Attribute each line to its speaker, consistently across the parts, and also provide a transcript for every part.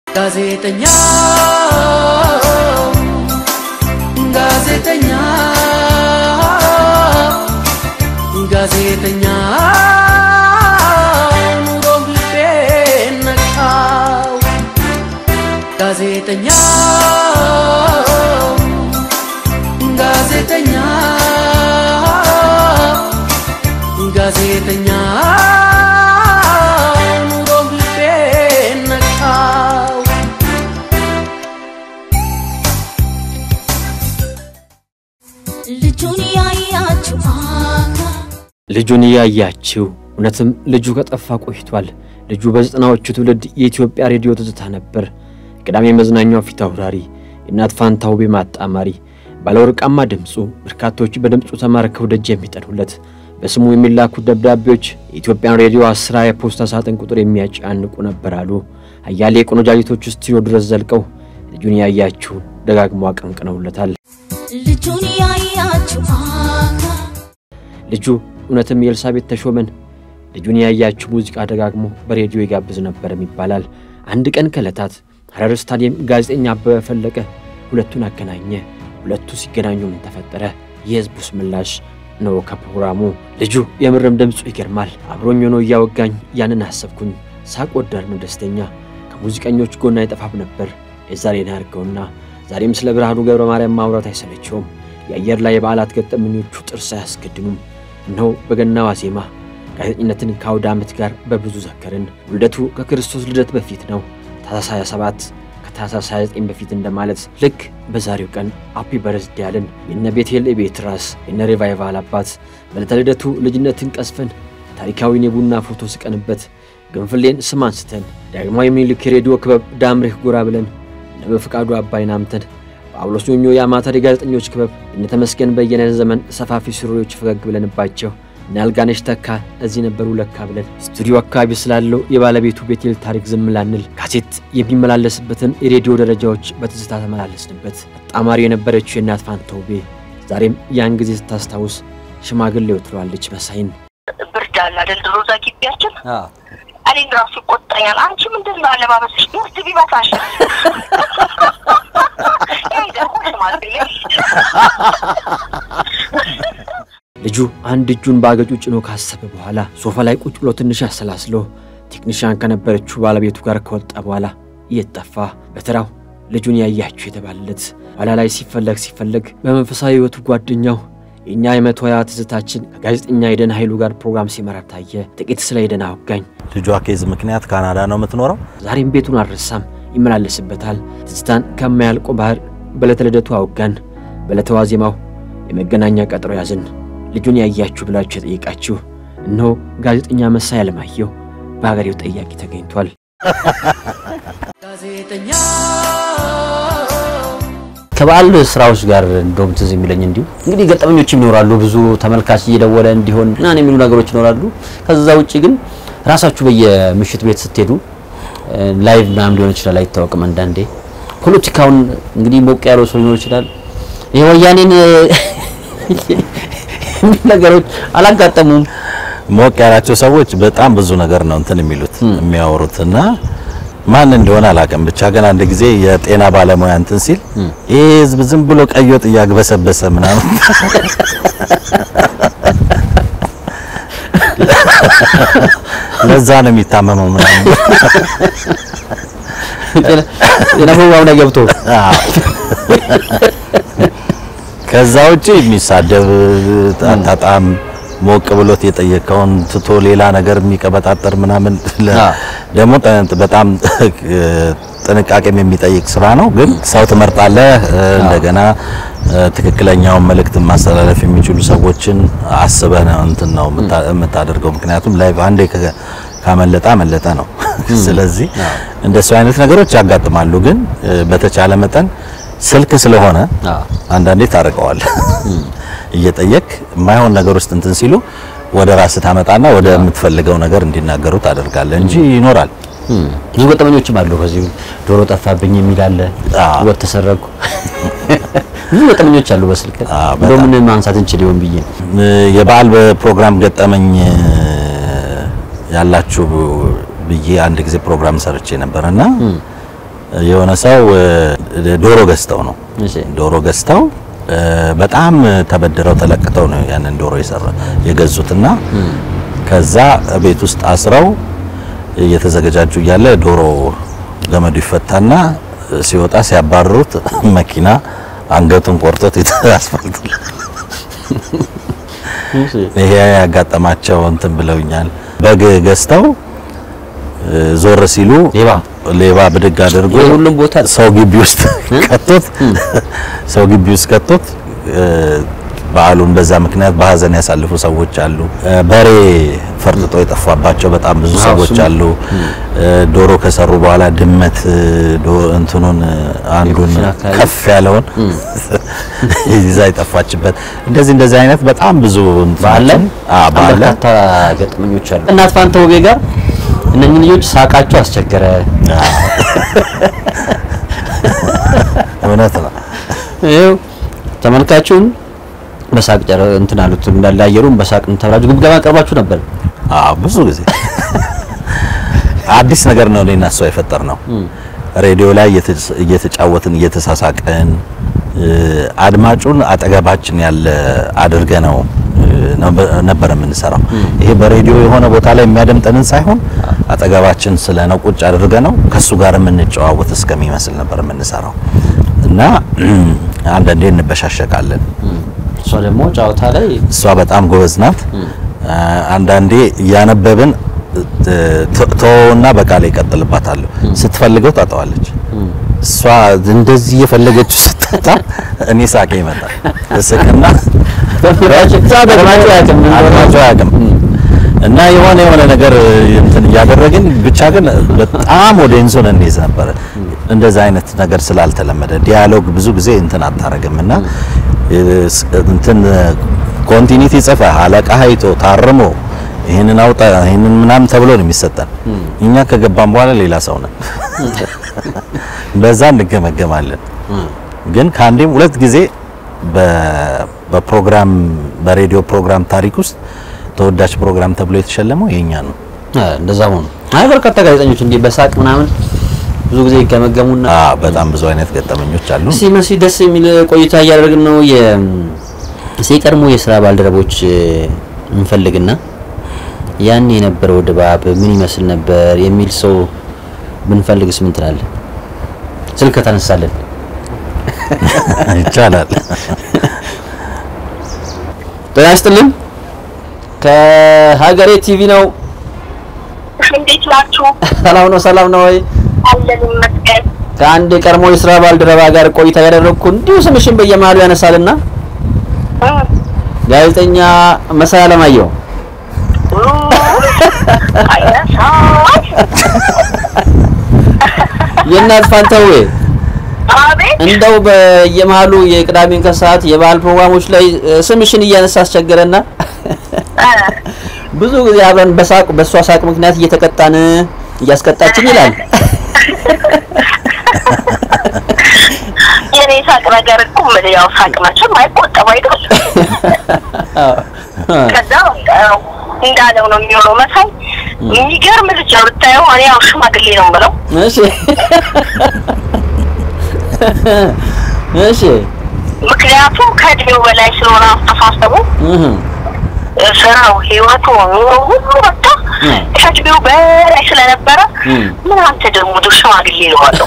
Speaker 1: ጋዜጠኛ ጋዜጠኛ ጋዜጠኛ ኑሮም ልቤን ነካው ጋዜጠኛ ጋዜጠኛ ጋዜጠኛ ኑሮም ልቤን ነካው
Speaker 2: ልጁን ያያችሁ
Speaker 3: ልጁን እያያችው እውነትም ልጁ ከጠፋ ቆይቷል። ልጁ በዘጠናዎቹ ትውልድ የኢትዮጵያ ሬዲዮ ትዝታ ነበር። ቅዳሜ መዝናኛው ፊት አውራሪ፣ የእናት ፋንታ ውቤ ማጣማሪ፣ ባለወርቃማ ድምፁ በርካቶች በድምፁ ተማርከው ደጅ የሚጠኑለት በስሙ የሚላኩ ደብዳቤዎች የኢትዮጵያን ሬዲዮ አስራ የፖስታ ሳጥን ቁጥር የሚያጫንቁ ነበር አሉ። አያሌ ቆነጃጅቶች ስቱዲዮ ድረስ ዘልቀው ልጁን ያያችሁ ደጋግሞ አቀንቅነውለታል።
Speaker 2: ልጁን ያያችሁ
Speaker 3: ልጁ እውነትም የኤልሳቤጥ ተሾመን ልጁን ያያችሁ ሙዚቃ ደጋግሞ በሬዲዮ ይጋብዝ ነበርም ይባላል። አንድ ቀን ከዕለታት ሐረር ስታዲየም ጋዜጠኛ አበበ ፈለቀ ሁለቱን አገናኘ። ሁለቱ ሲገናኙ ምን ተፈጠረ? የሕዝቡስ ምላሽ ነው ከፕሮግራሙ። ልጁ የምርም ድምፁ ይገርማል። አብሮኝ ሆኖ እያወጋኝ ያንን አሰብኩኝ። ሳቅ ወዳድ ነው ደስተኛ። ከሙዚቀኞች ጎን አይጠፋም ነበር የዛሬን ያርገውና ዛሬም ስለ ብርሃኑ ገብረ ማርያም ማውራት አይሰለቸውም። የአየር ላይ የበዓላት ገጠመኞቹ ጥርስ አያስገድኑም። እነሆ በገና ዋዜማ ጋዜጠኝነትን ከአውደ ዓመት ጋር በብዙ ዘከርን። ውልደቱ ከክርስቶስ ልደት በፊት ነው። ታኅሳስ 27 ከታኅሳስ 29 በፊት እንደማለት ልክ በዛሬው ቀን አፒ በርዝዴ ያልን የነ ቤቴል የቤት ራስ የነ ሪቫይቫል አባት በዕለተ ልደቱ ልጅነትን ቀስፈን ታሪካዊን የቡና ፎቶ ስቀንበት ግንፍሌን ስም አንስተን ዳግማዊ ምኒልክ የሬዲዮ ክበብ ዳምሬህ ጎራ ብለን እነ በፍቃዱ አባይን አምተን ጳውሎስ ኞኞ የአማተር የጋዜጠኞች ክበብ እነ ተመስገን በየነ ዘመን ሰፋፊ ሱሪዎች ፈገግ ብለንባቸው እነ አልጋነሽ ተካ እዚህ ነበሩ ለካ ብለን ስቱዲዮ አካባቢ ስላለው የባለቤቱ ቤቴል ታሪክ ዝም ላንል ካሴት የሚመላለስበትን የሬዲዮ ደረጃዎች በትዝታ ተመላለስንበት። አጣማሪ የነበረችው የእናት ፋንታ ውቤ ዛሬም ያን ጊዜ ስታስታውስ ሽማግሌው ትለዋለች መሳይን
Speaker 4: ብርድ አለ አይደል? ድሮ እዛ ግቢያችን እኔን ራሱ ይቆጣኛል። አንቺ ምንድን ነው አለባበስሽ? ብርድ ቢመታሽ ይሄ ደግሞ ሽማግሌ
Speaker 3: ልጁ አንድ እጁን በአገጩ ጭኖ ካሰበ በኋላ ሶፋ ላይ ቁጭ ብሎ ትንሽ አሰላስሎ ቴክኒሽያን ከነበረችው ባለቤቱ ጋር ከወጣ በኋላ እየጠፋ በተራው ልጁን ያያችሁ የተባለለት ኋላ ላይ ሲፈለግ ሲፈለግ በመንፈሳዊ ሕይወቱ ጓደኛው የእኛ የመቶ ሀያ ትዝታችን ከጋዜጠኛ የደን ኃይሉ ጋር ፕሮግራም ሲመራ ታየ። ጥቂት ስለ የደን አወጋኝ።
Speaker 5: ልጇ ኬዝ ምክንያት ካናዳ ነው የምትኖረው።
Speaker 3: ዛሬም ቤቱን አልረሳም፣ ይመላለስበታል። ትዝታን ከማያልቆ ባህር በዕለተ ልደቱ አወጋን። በዕለተ ዋዜማው የመገናኛ ቀጠሮ ያዝን። ልጁን ያያችሁ ብላችሁ የጠየቃችሁ እነሆ ጋዜጠኛ መሳይ አለማየሁ በሀገሬው ጠያቂ ተገኝቷል።
Speaker 1: ጋዜጠኛ
Speaker 6: ከበዓል ስራዎች ጋር እንደውም ትዝ የሚለኝ እንዲሁ እንግዲህ ገጠመኞች ይኖራሉ። ብዙ ተመልካች እየደወለ እንዲሆን ምናምን የሚሉ ነገሮች ይኖራሉ። ከዛ ውጭ ግን ራሳችሁ በየምሽት ቤት ስትሄዱ ላይቭ ምናምን ሊሆን ይችላል፣ አይታወቅም። አንዳንዴ ፖለቲካውን እንግዲህ ሞቅ ያለው ሰው ሊኖር ይችላል። ይሄ ወያኔን የሚሉ ነገሮች አላጋጠሙም።
Speaker 5: ሞቅ ያላቸው ሰዎች በጣም ብዙ ነገር ነው እንትን የሚሉት የሚያወሩት እና ማን እንደሆነ አላውቅም። ብቻ ግን አንድ ጊዜ የጤና ባለሙያ እንትን ሲል ይህ ህዝብ ዝም ብሎ ቀይ ወጥ እያግበሰበሰ ምናምን ለዛ ነው የሚታመመው ምናምን
Speaker 6: ጤና ፕሮግራም ላይ ገብቶ
Speaker 5: ከዛ ውጪ የሚሳደብ አጣጣም ሞቅ ብሎት የጠየቀውን ትቶ ሌላ ነገር የሚቀበጣጠር ምናምን ለ-
Speaker 6: አ።
Speaker 5: ደግሞ ጠ- በጣም ጥንቃቄም የሚጠይቅ ስራ ነው። ግን ሰው ትመርጣለህ። እንደገና ትክክለኛውን መልእክት ማስተላለፍ የሚችሉ ሰዎችን አስበህ ነው እንትን ነው የምታ- የምታደርገው። ምክንያቱም ላይ አንዴ ከ- ካመለጠ አመለጠ ነው። ስለዚህ እንደሱ አይነት ነገሮች ያጋጥማሉ። ግን በተቻለ መጠን ስልክ ስለሆነ
Speaker 6: አዎ።
Speaker 5: አንዳንዴ ታርቀዋል እየጠየቅ የማይሆን ነገር ውስጥ እንትን ሲሉ ወደ ራስህ ታመጣና ወደ የምትፈልገው ነገር እንዲናገሩ ታደርጋለህ እንጂ ይኖራል።
Speaker 6: ብዙ ገጠመኞችም አሉ። ከዚህ ዶሮ ጠፋብኝ የሚል አለ፣
Speaker 5: አዎ።
Speaker 6: ወጥ ተሰረኩ። ብዙ ገጠመኞች አሉ በስልክ
Speaker 5: አዎ፣
Speaker 6: እንደው
Speaker 5: በጣም።
Speaker 6: ምን ማንሳት እንችል ይሆን ብዬ ነው።
Speaker 5: የበዓል ፕሮግራም ገጠመኝ ያላችሁ ብዬ አንድ ጊዜ ፕሮግራም ሰርቼ ነበርና የሆነ ሰው እ፣ ዶሮ ገዝተው ነው
Speaker 6: እሺ
Speaker 5: ዶሮ ገዝተው እ፣ በጣም ተበድረው ተለቅተው ነው ያንን ዶሮ የሰራ የገዙትና ከዛ ቤት ውስጥ አስረው እየተዘገጃጁ እያለ ዶሮ ገመዱ ይፈታና ሲወጣ ሲያባርሩት መኪና አንገቱን ቆርጦት አስፋልት ላይ
Speaker 6: እሺ
Speaker 5: ይሄ ያጋጠማቸው እንትን ብለውኛል። በግ ገዝተው እ፣ ዞር ሲሉ
Speaker 6: ሌባ
Speaker 5: ሌባ ብድግ አድርጎ
Speaker 6: የሁሉም ቦታ
Speaker 5: ሰው ግቢ ውስጥ ከቶት ሰው ግቢ ውስጥ ከቶት እ፣ በዓሉን በዛ ምክንያት በሀዘን ያሳልፉ ሰዎች አሉ። እ፣ በሬ ፈርጥጦ የጠፋባቸው በጣም ብዙ
Speaker 6: አዎ፣
Speaker 5: ሰዎች
Speaker 6: እሱም-
Speaker 5: አሉ። እ፣ ዶሮ ከሰሩ በኋላ ድመት እ፣ ዶ- እንትኑን እ፣ አንዱን
Speaker 6: የኩሽና አካባቢ
Speaker 5: ከፍ ያለውን ይዛ የጠፋችበት እንደዚህ እንደዚህ አይነት በጣም ብዙ
Speaker 6: ባለ
Speaker 5: አዎ ባለ
Speaker 6: በርካታ ገጠመኞች አሉ። እናት ፋንታ ውቤ ጋር እነኚህ ልጆች ሳቃቸው አስቸገረ።
Speaker 5: እውነት ነው።
Speaker 6: ይኸው ተመልካቹን በሳቅ ጨረ እንትን አሉት እንዳለ አየሩን በሳቅ ተብላችሁ ግምገማ ቀርባችሁ ነበር።
Speaker 5: አዎ ብዙ ጊዜ አዲስ ነገር ነው እኔና እሷ የፈጠር ነው። ሬዲዮ ላይ እየተ- እየተጫወትን እየተሳሳቅን እ፣ አድማጩን አጠገባችን ያለ አድርገ ነው እ፣ ነበር- ነበር የምንሰራው። ይሄ በሬዲዮ የሆነ ቦታ ላይ የሚያደምጠንን ሳይሆን አጠገባችን ስለ ነው ቁጭ አድርገ ነው ከሱ ጋር የምንጨዋወት እስከሚመስል ነበር የምንሰራው እና አንዳንዴ እንበሻሸቃለን።
Speaker 6: እሷ ደግሞ ጨዋታ ላይ
Speaker 5: እሷ በጣም ጎበዝ ናት። አንዳንዴ እያነበብን ተወውና በቃል ይቀጥልባታለሁ። ስትፈልገው ታጠዋለች። እሷ እንደዚህ እየፈለገችው ስትታ እኔ ሳቄ ይመጣል። እስቅና
Speaker 6: አድማጩ አያውቅም ምን እንደሆነ።
Speaker 5: አድማጩ አያውቅም እና የሆነ የሆነ ነገር እንትን እያደረግን ብቻ ግን በጣም ወደ ኢንሶን እንይዝ ነበረ። እንደዛ አይነት ነገር ስላልተለመደ ዲያሎግ ብዙ ጊዜ እንትን አታረግም እና እንትን ኮንቲኒቲ ጽፈህ አለቃ አይቶ ታርሞ ይህንን አውጣ ይህንን ምናምን ተብሎ ነው የሚሰጠን። እኛ ከገባን በኋላ ሌላ ሰው ነን። በዛ እንገመገማለን። ግን ከአንዴም ሁለት ጊዜ በ- በፕሮግራም በሬዲዮ ፕሮግራም ታሪክ ውስጥ ተወዳጅ ፕሮግራም ተብሎ የተሸለመው የኛ ነው።
Speaker 6: አ፣ እንደዛ ሆኖ አይ በርካታ ጋዜጠኞች እንዲህ በሳቅ ምናምን ብዙ ጊዜ ይገመገሙና
Speaker 5: አዎ በጣም ብዙ አይነት ገጠመኞች አሉ።
Speaker 6: እስቲ መሲ ደስ የሚል ቆይታ እያደረግን ነው። የ እስቲ የቀድሞ የስራ ባልደረቦች እ፣ እንፈልግና ያን የነበረው ድባብ ምን ይመስል ነበር የሚል ሰው ብንፈልግስ ምን ትላለህ? ስልክ ተነሳለን።
Speaker 5: ይቻላል።
Speaker 6: ጤና ይስጥልን። ከሀገሬ ቲቪ ነው።
Speaker 4: እንዴት ናችሁ?
Speaker 6: ሰላም ነው፣ ሰላም ነው ወይ?
Speaker 4: አለን ይመስገን።
Speaker 6: ከአንድ የቀድሞ የስራ ባልደረባ ጋር ቆይታ ያደረግኩ እንዲሁ ስምሽን በየመሀሉ ያነሳልና
Speaker 4: እ፣
Speaker 6: ጋዜጠኛ መሳይ አለማየሁ
Speaker 4: ኡ፣ አይነሳም።
Speaker 6: የእናት ፋንታዌ
Speaker 4: አቤት
Speaker 6: እንደው በየመሀሉ የቅዳሜን ከሰዓት የባህል ፕሮግራሞች ላይ እ፣ ስምሽን እያነሳ አስቸገረና
Speaker 4: እ፣
Speaker 6: ብዙ ጊዜ አብረን በሳቅ በእሷ ሳቅ ምክንያት እየተቀጣን እያስቀጣችን ይላል።
Speaker 4: የኔ ሳቅ ነገር እኮ ምን ያው ሳቅ መቼም አይቆጠብ አይደል? ከዛ በቃ ያው እንዳለው ነው የሚሆነው። መሳይ የሚገርም ልጅ ነው ብታየው። እኔ ያው ሽማግሌ ነው የምለው።
Speaker 6: እሺ እሺ
Speaker 4: ምክንያቱም ከእድሜው በላይ ስለሆነ አስተሳሰቡ
Speaker 6: እህ
Speaker 4: ስራው፣ ህይወቱ፣ ኑሮ ሁሉ በቃ
Speaker 6: እ።
Speaker 4: ከእድሜው በላይ ስለነበረ
Speaker 6: እ።
Speaker 4: ምን አንተ ደግሞ ዶ ሽማግሌ ይለዋለሁ።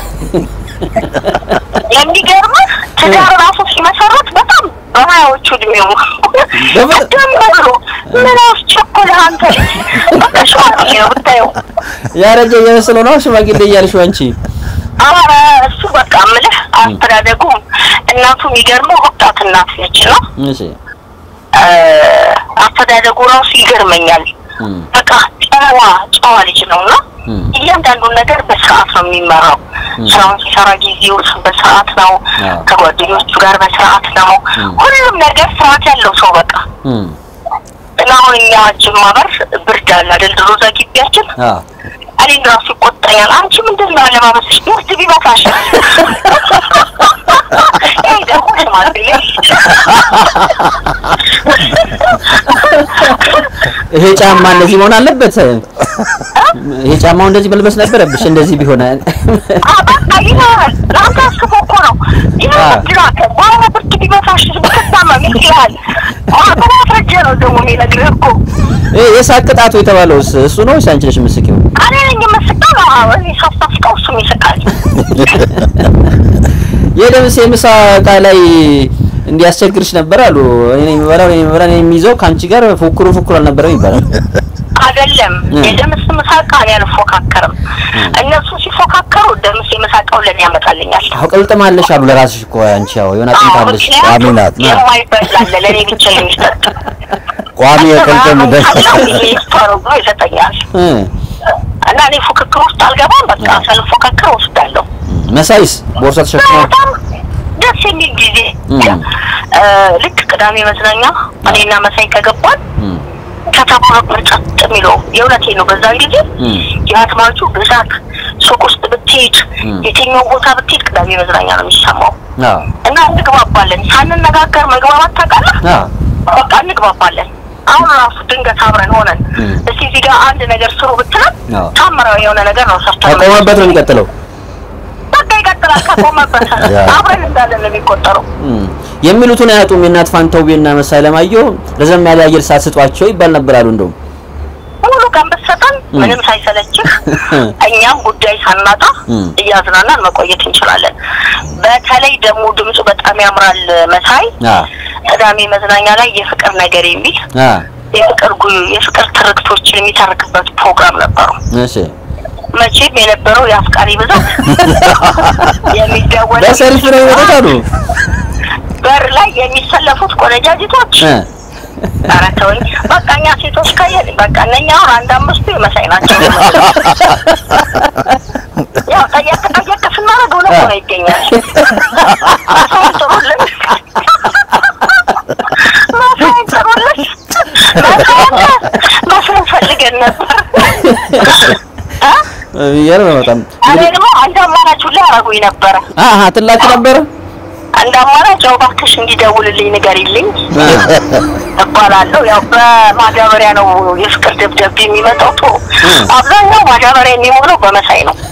Speaker 4: የሚገርምህ ትዳር ራሱ ሲመሰረት በጣም በሀያዎቹ እድሜው
Speaker 6: በምን-
Speaker 4: ቀደም ብሎ ምን አስቸኮለህ አንተ ልጅ በቃ ሽማግሌ ነው ብታየው።
Speaker 6: ያረጀ የመሰለው ነው ሽማግሌ እያልሽው አንቺ
Speaker 4: ኧረ እሱ በቃ ምልህ አስተዳደጉ እናቱ የሚገርመው ወጣት እናት ነች ነው
Speaker 6: እሺ
Speaker 4: አስተዳደጉ ራሱ ይገርመኛል።
Speaker 6: እም
Speaker 4: በቃ ጨዋ ጨዋ ልጅ ነው እና
Speaker 6: እም
Speaker 4: እያንዳንዱን ነገር በስርዓት ነው የሚመራው። ስራውን ሲሰራ ጊዜው በስርዓት ነው፣
Speaker 6: አዎ።
Speaker 4: ከጓደኞቹ ጋር በስርዓት ነው።
Speaker 6: እም።
Speaker 4: ሁሉም ነገር ስርዓት ያለው ሰው በቃ
Speaker 6: እም
Speaker 4: እና አሁን እኛ ጅማ በር ብርድ አለ አይደል? ድሮ እዛ ግቢያችን
Speaker 6: አ
Speaker 4: እኔን ራሱ ይቆጣኛል። አንቺ ምንድን ነው አለባበስሽ? ብርድ ቢመታሽ ይሄ ደግሞ ሽማግሌ
Speaker 6: ይሄ ጫማ እንደዚህ መሆን አለበት። ይሄ ጫማው እንደዚህ መልበስ ነበረብሽ። እንደዚህ ቢሆን
Speaker 4: አ፣ በቃ ይላል። ለአንተ አስቦ እኮ ነው። ይህ ብድራት በአሁኑ ብርድ ቢመታሽ ብትታመም ይችላል። በማስረጃ ነው ደግሞ የሚነግርህ እኮ
Speaker 6: ይሄ የሳቅ ቅጣቱ የተባለውስ እሱ ነው ወይስ አንቺ ነሽ የምትስቂው?
Speaker 4: እኔ ነኝ የምስቀው። እኔ ሳስታፍቀው እሱም ይስቃል።
Speaker 6: የደምሴ ምሳ እቃ ላይ እንዲያስቸግርሽ ነበር አሉ። እኔ ነኝ የምበላው እኔ ነኝ የምበላው እኔ የሚይዘው ከአንቺ ጋር ፉክሩ ፉክሩ አልነበረም ይባላል።
Speaker 4: አይደለም
Speaker 6: እ።
Speaker 4: የደምስ ምሳቃ እኔ አልፎካከርም። እነሱ ሲፎካከሩ ደምስ የምሳቃው ለእኔ ያመጣልኛል።
Speaker 6: አዎ ቅልጥም አለሽ አሉ ለራስሽ እኮ አንቺ ያው የሆነ አጥንት
Speaker 4: አዎ፣
Speaker 6: አለሽ።
Speaker 4: ምክንያቱም
Speaker 5: ቋሚ ናት።
Speaker 4: የማይበላለ ለእኔ ብቻ የሚሰጥ
Speaker 5: ቋሚ የቅልጥም ደስ
Speaker 4: ተረጎ ይሰጠኛል
Speaker 6: እ
Speaker 4: እና እኔ ፉክክር ውስጥ አልገባም። በቃ ሳልፎካከር ወስዳለሁ።
Speaker 6: መሳይስ ቦርሳ ተሸክሞ
Speaker 4: በጣም ደስ የሚል ጊዜ
Speaker 6: እ።
Speaker 4: እ፣ ልክ ቅዳሜ መዝናኛ እኔና መሳይ ከገባን
Speaker 6: እ
Speaker 4: ከተማ ነበር ጸጥ የሚለው። የእውነቴ ነው። በዛን ጊዜ
Speaker 6: እ
Speaker 4: የአድማጩ ብዛት ሱቅ ውስጥ ብትሄድ
Speaker 6: እ።
Speaker 4: የትኛው ቦታ ብትሄድ ቅዳሜ መዝናኛ ነው የሚሰማው
Speaker 6: አዎ
Speaker 4: እና እንግባባለን። ሳንነጋገር መግባባት ታውቃለህ?
Speaker 6: አዎ
Speaker 4: በቃ እንግባባለን። አሁን ራሱ ድንገት አብረን ሆነን
Speaker 6: እ።
Speaker 4: እስቲ እዚህ ጋር አንድ ነገር ስሩ ብትለን
Speaker 6: አዎ።
Speaker 4: ታምራዊ የሆነ ነገር ነው ሰርተን
Speaker 6: ከቆመበት ነው የሚቀጥለው።
Speaker 4: በቃ ይቀጥላል። ከቆመበት
Speaker 5: ያ።
Speaker 4: አብረን እንዳለን ነው የሚቆጠረው።
Speaker 6: እ የሚሉትን አያጡም። የእናት ፋንታውቤና መሳይ ለማየሁ ረዘም ያለ አየር ሰዓት ስጧቸው ይባል ነበር አሉ እንደውም
Speaker 4: ሙሉ ቀን ብትሰጠን ምንም ሳይሰለችህ እኛም ጉዳይ ሳናጣ
Speaker 6: እም።
Speaker 4: እያዝናናን መቆየት እንችላለን። በተለይ ደግሞ ድምፁ በጣም ያምራል መሳይ
Speaker 6: አ
Speaker 4: ቅዳሜ መዝናኛ ላይ የፍቅር ነገር የሚል
Speaker 6: አ
Speaker 4: የፍቅር ጉ የፍቅር ትርክቶችን የሚተርክበት ፕሮግራም ነበሩ።
Speaker 6: እሺ
Speaker 4: መቼም የነበረው የአፍቃሪ ብዛት የሚደወል
Speaker 6: በሰልፍ ነው የመጡት አሉ
Speaker 4: በር ላይ የሚሰለፉት ቆነጃጅቶች
Speaker 6: እ
Speaker 4: ኧረ ተወኝ በቃ እኛ ሴቶች ካየን በቃ እነኛ አሁን አንድ አምስቱ የመሳይ ናቸው። ያው ጠየቅ ጠየቅ ስናደርግ እውነት ሆነ ይገኛል። መሳይን ጥሩልን፣ መሳይን ጥሩልን፣ መሳይን መሳይን ፈልገን ነበር እ?
Speaker 6: የሚገርም ነው በጣም
Speaker 4: እኔ ደግሞ አንድ አማራጭ ሁላ ያደረጉኝ ነበረ።
Speaker 6: አሀ ትላክ ነበረ
Speaker 4: አንድ አማራጭ ያው እባክሽ እንዲደውልልኝ ንገሪልኝ
Speaker 6: አ
Speaker 4: እባላለሁ። ያው በማዳበሪያ ነው የፍቅር ደብዳቤ የሚመጣው። ቶ አብዛኛው ማዳበሪያ የሚሞላው በመሳይ ነው።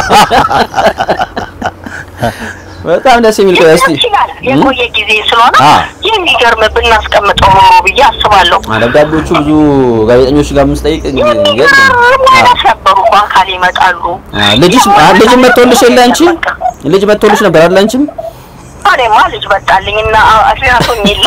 Speaker 6: በጣም ደስ የሚል ቆይ እስቲ
Speaker 4: ይችላል የቆየ ጊዜ ስለሆነ
Speaker 6: አ።
Speaker 4: የሚገርም ብናስቀምጠው ኖሮ ብዬ አስባለሁ።
Speaker 6: አ ደብዳቤዎቹ ብዙ ጋዜጠኞች ጋር ምስጠይቅ ይገርም
Speaker 4: የሚገርም አይነት ነበሩ። በአካል ይመጣሉ።
Speaker 6: ልጅሽ አ ልጅ መጥቶልሽ የለ አንቺ ልጅ መጥቶልሽ ነበር አይደል አንቺም
Speaker 4: እኔማ ልጅ መጣልኝ እና አስያቶኝ የለ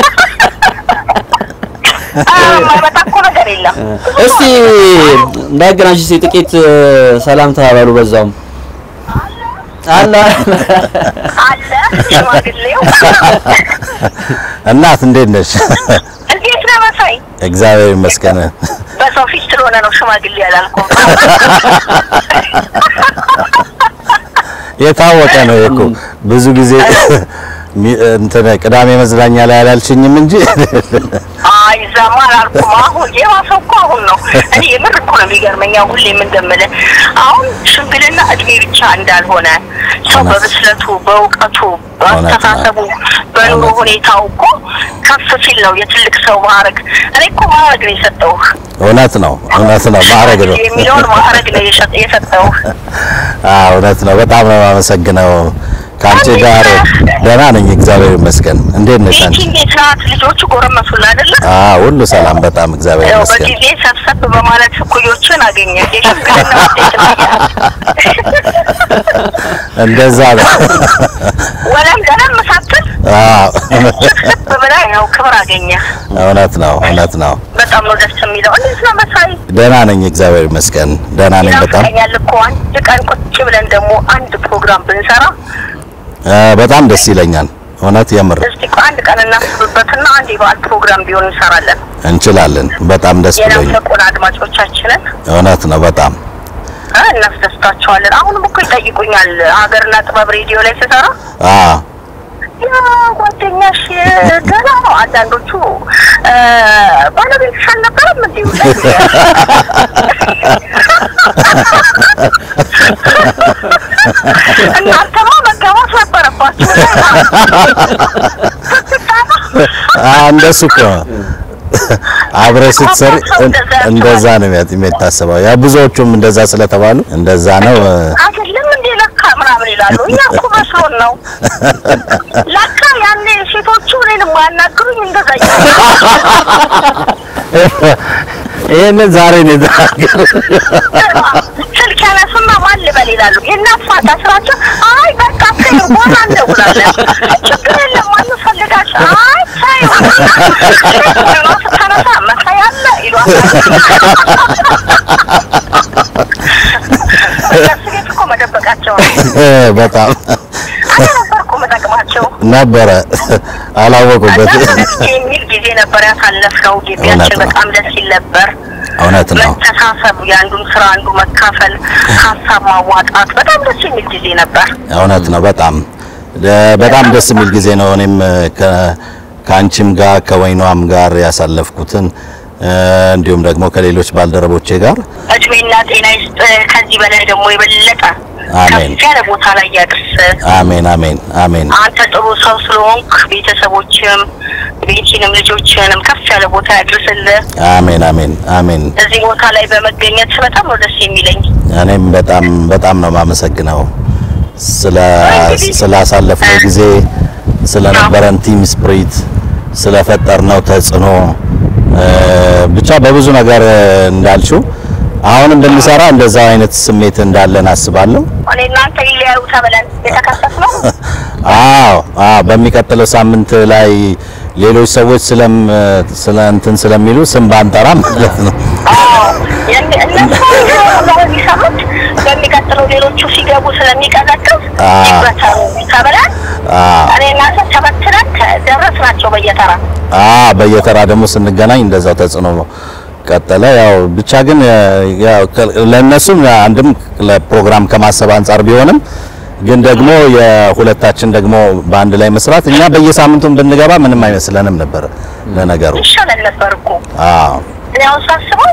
Speaker 4: ማይመጣ እኮ ነገር የለም።
Speaker 6: እስቲ እንዳያገናኝሽ እስቲ ጥቂት እ፣ ሰላም ተባባሉ በዛውም አላ
Speaker 4: አለ ሽማግሌው
Speaker 5: እናት እንዴት ነሽ?
Speaker 4: እንዴት ነህ መሳይ?
Speaker 5: እግዚአብሔር ይመስገን።
Speaker 4: በሰው ፊት ስለሆነ ነው ሽማግሌ ያላልኩም።
Speaker 5: የታወቀ ነው እኮ ብዙ ጊዜ ሚ- እንትን ቅዳሜ መዝናኛ ላይ አላልሽኝም እንጂ
Speaker 4: አይ እዛማ አላልኩም። አሁን የባሰው እኮ አሁን ነው። እኔ የምር እኮ ነው የሚገርመኝ። አሁን ሁሌም እንደምልህ አሁን ሽምግልና እድሜ ብቻ እንዳልሆነ ሰው
Speaker 5: እውነት።
Speaker 4: በብስለቱ፣ በእውቀቱ፣ በአስተሳሰቡ፣ በኑሮ ሁኔታው እኮ ከፍ ሲል ነው የትልቅ ሰው ማዕረግ። እኔ እኮ ማዕረግ ነው የሰጠውህ
Speaker 5: እውነት ነው እውነት ነው ማዕረግ ነው
Speaker 4: የሚለውን ማዕረግ ነው የሸ- የሰጠውህ።
Speaker 5: አዎ እውነት ነው በጣም ነው የማመሰግነው ከአንቺ ጋር ደህና ነኝ እግዚአብሔር ይመስገን እንዴት ነሽ
Speaker 4: ይቺ
Speaker 5: አንቺ
Speaker 4: እንዴት ናት? ልጆቹ ጎረመሱላ አይደለ?
Speaker 5: አዎ ሁሉ ሰላም በጣም እግዚአብሔር
Speaker 4: ያው
Speaker 5: ይመስገን
Speaker 4: በጊዜ ሰብሰብ በማለት እኩዮችን አገኘ። የሽምግልና ውጤት ነው።
Speaker 5: እንደዛ ነው
Speaker 4: ወለም ደለም ሳትል
Speaker 5: አዎ
Speaker 4: ሰብሰብ ብለህ ያው ክብር አገኘ።
Speaker 5: እውነት ነው እውነት ነው
Speaker 4: በጣም ነው ደስ የሚለው። እንዴት ነው መሳይ?
Speaker 5: ደህና ነኝ እግዚአብሔር ይመስገን ደህና ነኝ በጣም
Speaker 4: ይናፍቀኛል እኮ አንድ ቀን ቁጭ ብለን ደግሞ አንድ ፕሮግራም ብንሰራ
Speaker 5: አ፣ በጣም ደስ ይለኛል እውነት የምር
Speaker 4: እስቲ ቆይ አንድ ቀን እናስብበትና አንድ የበዓል ፕሮግራም ቢሆን እንሰራለን።
Speaker 5: እንችላለን በጣም ደስ ብሎኝ
Speaker 4: የናፈቁን አድማጮቻችንን
Speaker 5: እውነት ነው በጣም
Speaker 4: እ እናስደስታቸዋለን። አሁንም እኮ ይጠይቁኛል ሀገርና ጥበብ ሬዲዮ ላይ ስሰራ
Speaker 5: አ
Speaker 4: ያ ጓደኛሽ ገና ነው። አንዳንዶቹ እ፣ ባለቤትሽ አልነበረም እንዲሁ እናንተማ መጋባት ነበረባችሁ።
Speaker 5: አ እንደሱ እኮ ነው። አብረህ ስትሰሪ እንደዛ ነው የሚያት- የሚታሰበው። ያ ብዙዎቹም እንደዛ ስለተባሉ እንደዛ ነው።
Speaker 4: አይደለም እንዴ ለካ ምናምን ይላሉ። እኛ እኮ መስሎን ነው። ለካ ያኔ ሴቶቹ እኔን የማያናግሩኝ እንደዛ
Speaker 5: ይሄንን ዛሬ ነው የተናገር
Speaker 4: ስልክ ያነሱና ማን ልበል ይላሉ። የእናት ፋታ ስራቸው አይ በቃ ተይው በኋላ እንደውላለን። ችግር የለም ማን ፈልጋቸው አይ ተይው ራሱ ተነሳ መሳይ አለ ይሏታል። እነሱ ቤት እኮ መደበቃቸው ነው።
Speaker 5: በጣም
Speaker 4: እኔ ነበር እኮ መጠቅማቸው።
Speaker 5: ነበረ አላወቁበት።
Speaker 4: እና ደስ የሚል ጊዜ ነበር ያሳለፍነው።
Speaker 5: እውነት
Speaker 4: ግቢያችን
Speaker 5: ነው።
Speaker 4: በጣም ደስ ይል ነበር።
Speaker 5: እውነት ነው።
Speaker 4: መተሳሰብ፣ የአንዱን ስራ አንዱ መካፈል፣ ሀሳብ ማዋጣት በጣም ደስ የሚል ጊዜ ነበር።
Speaker 5: እውነት ነው። በጣም በጣም ደስ የሚል ጊዜ ነው። እኔም ከ- ከአንቺም ጋር ከወይኗም ጋር ያሳለፍኩትን እ፣ እንዲሁም ደግሞ ከሌሎች ባልደረቦቼ ጋር
Speaker 4: እድሜና ጤና ይስጥ። ከዚህ በላይ ደግሞ የበለጠ
Speaker 5: አሜን።
Speaker 4: ከፍ ያለ ቦታ ላይ ያድርስ።
Speaker 5: አሜን አሜን አሜን
Speaker 4: አንተ ጥሩ ሰው ስለሆንክ ቤተሰቦችም ቤቲንም ልጆችንም ከፍ ያለ ቦታ ያድርስልህ።
Speaker 5: አሜን አሜን አሜን።
Speaker 4: እዚህ ቦታ ላይ በመገኘት በጣም ነው ደስ የሚለኝ።
Speaker 5: እኔም በጣም በጣም ነው የማመሰግነው ስለ ስላሳለፍነው ጊዜ ስለነበረን ቲም ስፕሪት ስለፈጠርነው ተጽዕኖ እ፣ ብቻ በብዙ ነገር እንዳልሽው አሁን እንደሚሰራ እንደዛ አይነት ስሜት እንዳለን አስባለሁ።
Speaker 4: እኔ እናንተ ይለያዩ ተብለን የተከሰስነው
Speaker 5: አዎ አዎ፣ በሚቀጥለው ሳምንት ላይ ሌሎች ሰዎች ስለም ስለ እንትን ስለሚሉ ስም ባንጠራ ማለት ነው።
Speaker 4: አዎ፣ የሚ- እነሱ ነው የሚሰሩት። በሚቀጥለው ሌሎቹ ሲገቡ ስለሚቀዘቅዝ
Speaker 5: አዎ።
Speaker 4: ይበተኑ ተብለን
Speaker 5: አዎ
Speaker 4: እኔ እናንተ ተበትነን ደረስናቸው በየተራ
Speaker 5: አዎ በየተራ ደግሞ ስንገናኝ እንደዛው ተጽዕኖ ቀጠለ። ያው ብቻ ግን ያው ከ- ለእነሱም አንድም ለፕሮግራም ከማሰብ አንጻር ቢሆንም ግን ደግሞ የሁለታችን ደግሞ በአንድ ላይ መስራት እኛ በየሳምንቱም ብንገባ ምንም አይመስለንም ነበር ለነገሩ።
Speaker 4: ይሻለን ነበር እኮ
Speaker 5: አዎ
Speaker 4: እኔ አሁን ሳስበው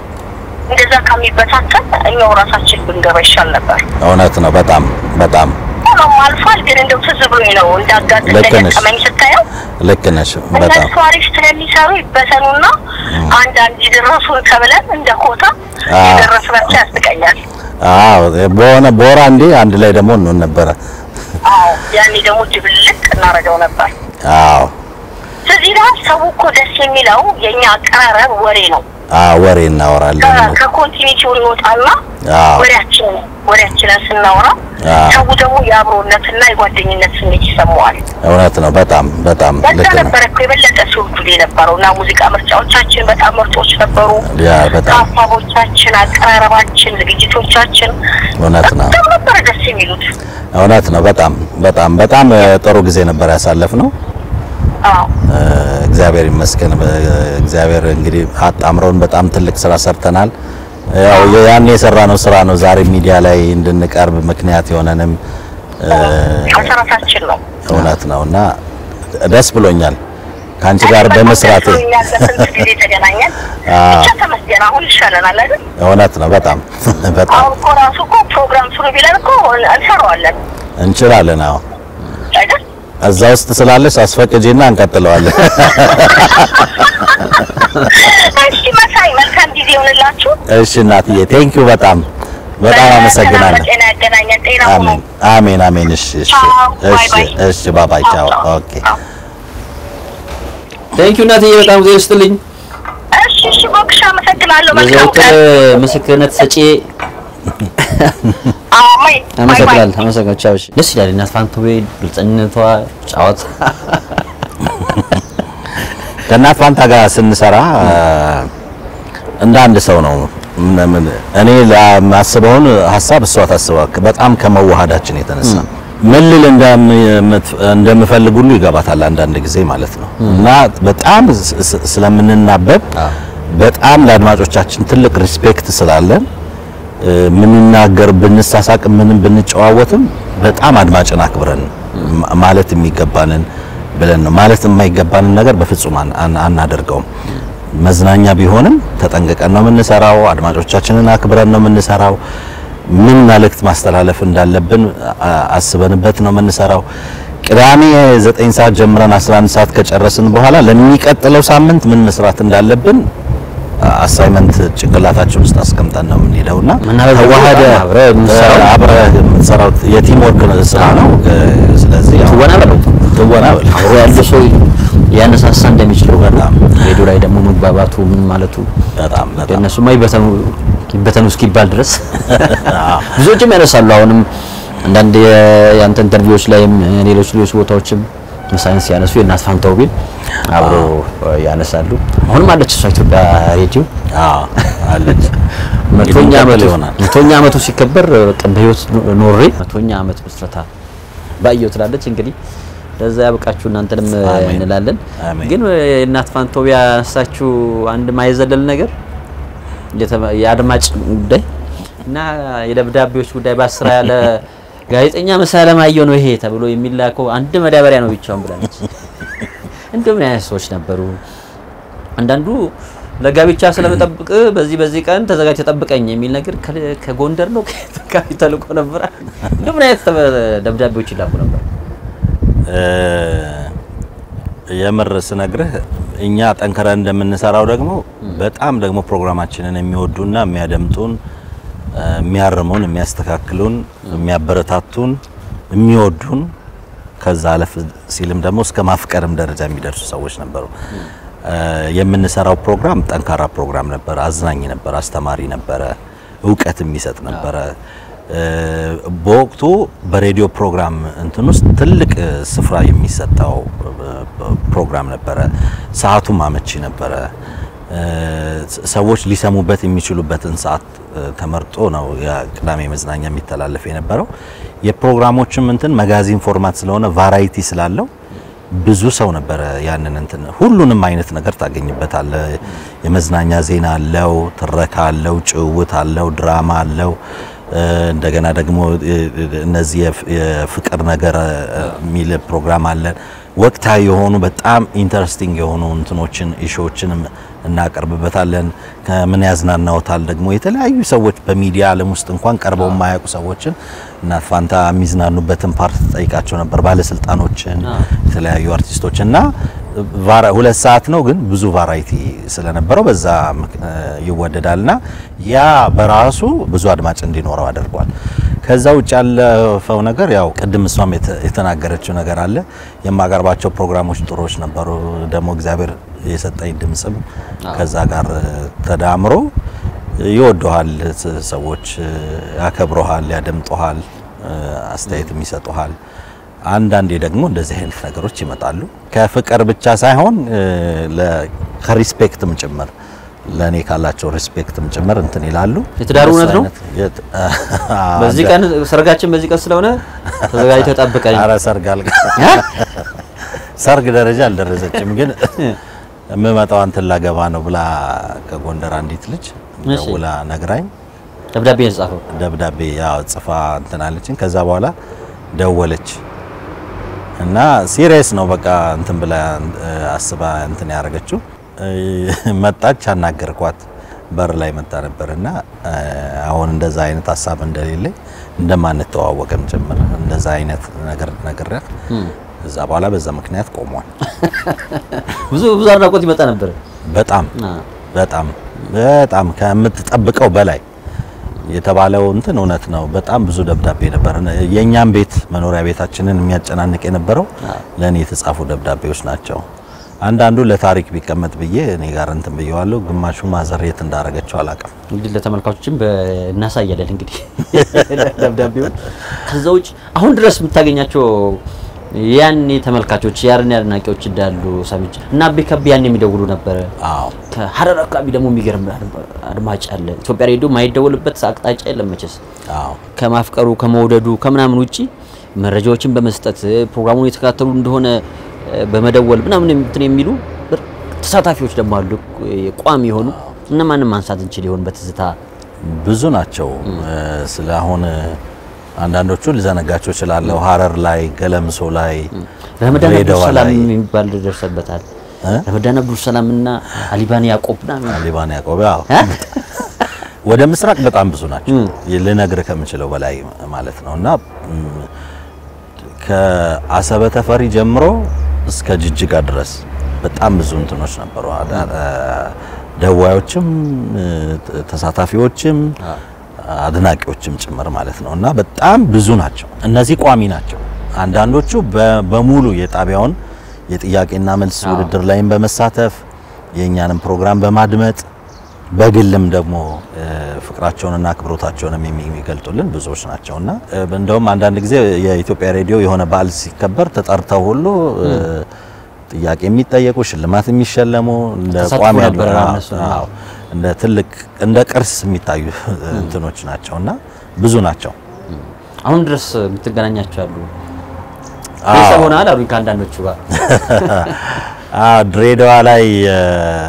Speaker 4: እንደዛ ከሚበታተን እኛው ራሳችን ብንገባ ይሻል ነበር።
Speaker 5: እውነት ነው። በጣም በጣም
Speaker 4: ሆኖም አልፏል። ግን እንደው ትዝ ብሎኝ ነው እንዳጋጥ
Speaker 5: ልክ ነሽ።
Speaker 4: እንደገጠመኝ ስታየው
Speaker 5: ልክ ነሽ። በጣም
Speaker 4: እነሱ አሪፍ ስለሚሰሩ ይበተኑና አንዳንድ ይድረሱን ተብለን እንደ ኮታ
Speaker 5: አዎ።
Speaker 4: የደረስናቸው ያስቀኛል።
Speaker 5: አዎ በሆነ በወራ እንዴ አንድ ላይ ደግሞ እንሆን ነበረ።
Speaker 4: አዎ ያኔ ደግሞ ድብልቅ እናደርገው ነበር።
Speaker 5: አዎ
Speaker 4: ስለዚህ ላይ ሰው እኮ ደስ የሚለው የእኛ አቀራረብ ወሬ ነው።
Speaker 5: አዎ ወሬ እናወራለን።
Speaker 4: ከ- ከኮንቲኒቲው እንወጣና
Speaker 5: አዎ
Speaker 4: ወሬያችን ወሬያችንን ስናወራ
Speaker 5: አዎ።
Speaker 4: ሰው ደግሞ የአብሮነትና የጓደኝነት ስሜት ይሰማዋል።
Speaker 5: እውነት ነው። በጣም በጣም
Speaker 4: በዛ
Speaker 5: ልክ ነው።
Speaker 4: ነበረ እኮ የበለጠ ሲወዱድ የነበረው እና ሙዚቃ ምርጫዎቻችን በጣም ምርጦች ነበሩ።
Speaker 5: ያ በጣም
Speaker 4: ሀሳቦቻችን፣ አቀራረባችን፣ ዝግጅቶቻችን
Speaker 5: እውነት ነው።
Speaker 4: በጣም ነበረ ደስ የሚሉት።
Speaker 5: እውነት ነው። በጣም በጣም በጣም እ፣ ጥሩ ጊዜ ነበር ያሳለፍነው።
Speaker 4: አዎ
Speaker 5: እ፣ እግዚአብሔር ይመስገን። በ- እግዚአብሔር እንግዲህ አጣምረውን በጣም ትልቅ ስራ ሰርተናል። ያው ያን የሰራነው ስራ ነው ዛሬ ሚዲያ ላይ እንድንቀርብ ምክንያት የሆነንም እ፣
Speaker 4: መሰረታችን ነው።
Speaker 5: እውነት ነው እና ደስ ብሎኛል ከአንቺ ጋር በመስራቴ።
Speaker 4: እኛ ለስንት ጊዜ ተገናኘን።
Speaker 5: አዎ።
Speaker 4: ብቻ ተመስገን አሁን ይሻለናል አይደል?
Speaker 5: እውነት ነው። በጣም በጣም
Speaker 4: አሁን እኮ ራሱ እኮ ፕሮግራም ስሩ ቢለን እኮ እንሰራዋለን
Speaker 5: እንችላለን። አዎ
Speaker 4: አይደል?
Speaker 5: እዛ ውስጥ ስላለሽ አስፈቅጂና እንቀጥለዋለን።
Speaker 4: እሺ መሳይ መልካም ጊዜ ይሆንላችሁ።
Speaker 5: እሺ እናትዬ ቴንኪው በጣም በጣም አመሰግናለሁ።
Speaker 4: ጤና ያገናኘን። ጤና ሁኑ።
Speaker 5: አሜን አሜን አሜን። እሺ እሺ
Speaker 4: ቻው፣ ባይ
Speaker 5: እሺ
Speaker 4: ባይ።
Speaker 5: እሺ ባባይ ቻው። ኦኬ
Speaker 6: ቴንኪዩ እናትዬ በጣም ጊዜ ይስጥልኝ።
Speaker 4: እሺ እሺ ቦክሽ አመሰግናለሁ። መልካም
Speaker 6: የዘወትር
Speaker 4: ቀን።
Speaker 6: ምስክርነት ሰጪ
Speaker 4: አዎ ማይ ባይ ባይ።
Speaker 6: አመሰግናለሁ። አመሰግናለሁ። ቻው። እሺ ደስ ይላል። እናት ፋንቱቤ ግልጸኝነቷ፣ ጫወት
Speaker 5: ከእናት ፋንታ ጋር ስንሰራ እንደ አንድ ሰው ነው። ምን- ምን- እኔ ለማስበውን ሀሳብ እሷ ታስበው በጣም ከመዋሃዳችን የተነሳ ምን ልል እንደምት- እንደምፈልግ ሁሉ ይገባታል አንዳንድ ጊዜ ማለት ነው እና በጣም ስ- ስ- ስለምንናበብ በጣም ለአድማጮቻችን ትልቅ ሪስፔክት ስላለን እ፣ ምንናገር ብንሳሳቅ ምንም ብንጨዋወትም በጣም አድማጭን አክብረን ማ- ማለት የሚገባንን ብለን ነው። ማለት የማይገባንን ነገር በፍጹም አን- አን- አናደርገውም። መዝናኛ ቢሆንም ተጠንቅቀን ነው የምንሰራው። አድማጮቻችንን አክብረን ነው የምንሰራው። ምን መልእክት ማስተላለፍ እንዳለብን አ- አስበንበት ነው የምንሰራው። ቅዳሜ 9 ሰዓት ጀምረን 11 ሰዓት ከጨረስን በኋላ ለሚቀጥለው ሳምንት ምን መስራት እንዳለብን አሳይመንት ጭንቅላታችን ውስጥ አስቀምጠን ነው የምንሄደው እና
Speaker 6: መናበብ
Speaker 5: ተዋህደ
Speaker 6: በጣም አብረህ የምትሰራው
Speaker 5: አብረህ የምትሰራው የቲም ወርክ ስራ ነው። ስለዚህ ያው
Speaker 6: ትወና በለው
Speaker 5: ትወና በለው
Speaker 6: አብሮ ያለ ሰው ያነሳሳ እንደሚችለው
Speaker 5: በጣም
Speaker 6: ሬዲዮ ላይ ደግሞ መግባባቱ ምን ማለቱ
Speaker 5: በጣም በጣም
Speaker 6: እነሱማ ይበተኑ ይበተኑ እስኪባል ድረስ ብዙዎችም ያነሳሉ። አሁንም አንዳንድ የ- የአንተ ኢንተርቪዎች ላይም ሌሎች ሌሎች ቦታዎችም ሳይንስ ያነሱ የእናት ፋንታው ቢል አብሮ ያነሳሉ። አሁንም አለች እሷ ኢትዮጵያ ሬዲዮ
Speaker 5: አዎ አለች።
Speaker 6: መቶኛ
Speaker 5: እንግዲህ
Speaker 6: ዓመቱ
Speaker 5: ይሆናል።
Speaker 6: መቶኛ ዓመቱ ሲከበር በቃ በህይወት ኖሬ መቶኛ ዓመት ምስረታ ባየው ትላለች። እንግዲህ ለዛ ያብቃችሁ እናንተንም
Speaker 5: አሜን።
Speaker 6: እንላለን።
Speaker 5: አሜን።
Speaker 6: ግን የእናት ፋንታው ያነሳችሁ አንድ ማይዘለል ነገር የተመ- የአድማጭ ጉዳይ እና የደብዳቤዎች ጉዳይ በአስራ ያለ ጋዜጠኛ መሳይ አለማየሁ ነው ይሄ ተብሎ የሚላከው አንድ መዳበሪያ ነው ብቻውን ብላለች። እንደው ምን አይነት ሰዎች ነበሩ? አንዳንዱ ለጋብቻ ስለመጠብቅ በዚህ በዚህ ቀን ተዘጋጅ ተጠብቀኝ የሚል ነገር ከ- ከጎንደር ነው ከየት አካባቢ ተልኮ ነበር። እንደው ምን አይነት ተበ- ደብዳቤዎች ይላኩ ነበር?
Speaker 5: እ፣ የምር ስነግርህ እኛ ጠንክረን እንደምንሰራው ደግሞ በጣም ደግሞ ፕሮግራማችንን የሚወዱና የሚያደምጡን እ፣ የሚያርሙን፣ የሚያስተካክሉን፣ የሚያበረታቱን፣ የሚወዱን ከዛ አለፍ ሲልም ደግሞ እስከ ማፍቀርም ደረጃ የሚደርሱ ሰዎች ነበሩ። እ፣ የምንሰራው ፕሮግራም ጠንካራ ፕሮግራም ነበረ። አዝናኝ ነበረ፣ አስተማሪ ነበረ፣ እውቀት የሚሰጥ ነበረ። እ፣ በወቅቱ በሬዲዮ ፕሮግራም እንትን ውስጥ ትልቅ እ፣ ስፍራ የሚሰጠው እ፣ ፕሮግራም ነበረ። ሰዓቱም አመቺ ነበረ። እ፣ ስ- ሰዎች ሊሰሙበት የሚችሉበትን ሰዓት እ፣ ተመርጦ ነው የቅዳሜ መዝናኛ የሚተላለፍ የነበረው። የፕሮግራሞችም እንትን መጋዚን ፎርማት ስለሆነ ቫራይቲ ስላለው ብዙ ሰው ነበረ ያንን እንትን ሁሉንም አይነት ነገር ታገኝበታለ። የመዝናኛ ዜና አለው፣ ትረካ አለው፣ ጭውውት አለው፣ ድራማ አለው። እ፣ እንደገና ደግሞ እ፣ እነዚህ የፍ- የፍቅር ነገር እ፣ የሚል ፕሮግራም አለን። ወቅታዊ የሆኑ በጣም ኢንተረስቲንግ የሆኑ እንትኖችን ኢሾዎችንም እናቀርብበታለን። ከምን ያዝናናውታል ደግሞ የተለያዩ ሰዎች በሚዲያ ዓለም ውስጥ እንኳን ቀርበው የማያውቁ ሰዎችን እናት ፋንታ የሚዝናኑበትን ፓርት ጠይቃቸው ነበር። ባለስልጣኖችን፣ የተለያዩ አርቲስቶች እና ቫራ- ሁለት ሰዓት ነው ግን ብዙ ቫራይቲ ስለነበረው በዛ ምክ- እ ይወደዳልና ያ በራሱ ብዙ አድማጭ እንዲኖረው አድርጓል። ከዛ ውጭ ያለፈው ነገር ያው ቅድም እሷም የተ- የተናገረችው ነገር አለ። የማቀርባቸው ፕሮግራሞች ጥሩዎች ነበሩ። ደግሞ እግዚአብሔር የሰጠኝ ድምጽም ከዛ ጋር እ ተዳምሮ ይወደዋል። ስ- ሰዎች እ ያከብረሃል፣ ያደምጠሃል፣ እ አስተያየትም ይሰጡሃል። አንዳንዴ ደግሞ እንደዚህ አይነት ነገሮች ይመጣሉ። ከፍቅር ብቻ ሳይሆን እ ለ- ከሪስፔክትም ጭምር ለእኔ ካላቸው ሪስፔክትም ጭምር እንትን ይላሉ።
Speaker 6: የትዳሩ እውነት ነው?
Speaker 5: እንደሱ አይነት የት-
Speaker 6: በዚህ ቀን ሰርጋችን በዚህ ቀን ስለሆነ ተዘጋጅተህ ጠብቀኝ።
Speaker 5: ኧረ ሰርግ አልጋ ሰርግ ደረጃ አልደረሰችም፣ ግን የምመጣው አንተን ላገባ ነው ብላ ከጎንደር አንዲት ልጅ
Speaker 6: እሺ።
Speaker 5: ደውላ ነግራኝ
Speaker 6: ደብዳቤ የተጻፈው
Speaker 5: ደብዳቤ ያው ጽፋ እንትን አለችኝ። ከዛ በኋላ ደወለች እና ሲሪየስ ነው በቃ እንትን ብላ እ፣ አስባ እንትን ያደረገችው እ፣ መጣች። አናገርኳት በር ላይ መጣ ነበር እና እ፣ አሁን እንደዛ አይነት ሀሳብ እንደሌለኝ እንደማንተዋወቅም ጭምር እንደዛ አይነት ነገር ነግሬያት እዛ በኋላ በዛ ምክንያት ቆሟል።
Speaker 6: ብዙ ብዙ አድናቆት ይመጣ ነበር።
Speaker 5: በጣም
Speaker 6: አ፣
Speaker 5: በጣም በጣም ከምትጠብቀው በላይ የተባለው እንትን እውነት ነው። በጣም ብዙ ደብዳቤ ነበር። የእኛም ቤት መኖሪያ ቤታችንን የሚያጨናንቅ የነበረው ለእኔ የተጻፉ ደብዳቤዎች ናቸው። አንዳንዱ ለታሪክ ቢቀመጥ ብዬ እኔ ጋር እንትን ብየዋለሁ። ግማሹ ማዘር የት እንዳረገችው አላውቅም።
Speaker 6: እንግዲህ ለተመልካቾችም በ- እናሳያለን እንግዲህ ደብዳቤውን። ከዛ ውጭ አሁን ድረስ የምታገኛቸው ያኔ ተመልካቾች ያኔ አድናቂዎች እንዳሉ ሰምቼ እና አቤ ከቤ ያኔ የሚደውሉ ነበረ።
Speaker 5: አዎ
Speaker 6: ከሀረር አካባቢ ደግሞ የሚገርም አድማ- አድማጭ አለ። ኢትዮጵያ ሬዲዮ ማይደወልበት አቅጣጫ የለም መቼስ
Speaker 5: አዎ
Speaker 6: ከማፍቀሩ ከመውደዱ ከምናምን ውጪ መረጃዎችን በመስጠት ፕሮግራሙን የተከታተሉ እንደሆነ እ፣ በመደወል ምናምን እንትን የሚሉ በር- ተሳታፊዎች ደግሞ አሉ እ፣ ቋሚ የሆኑ እነማንም ማንሳት እንችል ይሆን በትዝታ
Speaker 5: ብዙ ናቸው። ስለ አሁን አንዳንዶቹ ልዘነጋቸው እችላለሁ። ሀረር ላይ፣ ገለምሶ ላይ፣
Speaker 6: ረመዳን
Speaker 5: ድሬዳዋ
Speaker 6: አብዱሰላም
Speaker 5: ላይ
Speaker 6: የሚባል ደርሰበታል።
Speaker 5: እ?
Speaker 6: ረመዳን አብዱሰላም እና አሊባን ያዕቆብ ምናምን
Speaker 5: ሊባን ያዕቆብ ያው
Speaker 6: እ?
Speaker 5: ወደ ምስራቅ በጣም ብዙ ናቸው። ልነግርህ ከምችለው በላይ ማለት ነው። እና ም፣ ከአሰበ ተፈሪ ጀምሮ እስከ ጅጅጋ ድረስ በጣም ብዙ እንትኖች ነበሩ፣ አዳ- ደዋዮችም እ፣ ተ- ተሳታፊዎችም አድናቂዎችም ጭምር ማለት ነው እና በጣም ብዙ ናቸው። እነዚህ ቋሚ ናቸው። አንዳንዶቹ በ- በሙሉ የጣቢያውን የጥያቄና መልስ ውድድር ላይም በመሳተፍ የእኛንም ፕሮግራም በማድመጥ በግልም ደግሞ እ፣ ፍቅራቸውንና አክብሮታቸውንም የሚ- የሚገልጡልን ብዙዎች ናቸው እና እ፣ እንደውም አንዳንድ ጊዜ የኢትዮጵያ ሬዲዮ የሆነ በዓል ሲከበር ተጠርተው ሁሉ እ፣ ጥያቄ የሚጠየቁ ሽልማት የሚሸለሙ እንደ
Speaker 6: ተሳትፎ
Speaker 5: ቋሚ
Speaker 6: ነበረ
Speaker 5: አድማ-
Speaker 6: እነሱ ነው።
Speaker 5: አዎ፣ እንደ ትልቅ እንደ ቅርስ የሚታዩ እንትኖች ናቸው እና ብዙ ናቸው።
Speaker 6: አሁን ድረስ የምትገናኛቸው ያሉ
Speaker 5: አዎ።
Speaker 6: ቤተሰብ ሆነሃል አሉኝ ከአንዳንዶቹ ጋር
Speaker 5: አዎ ድሬዳዋ ላይ እ፣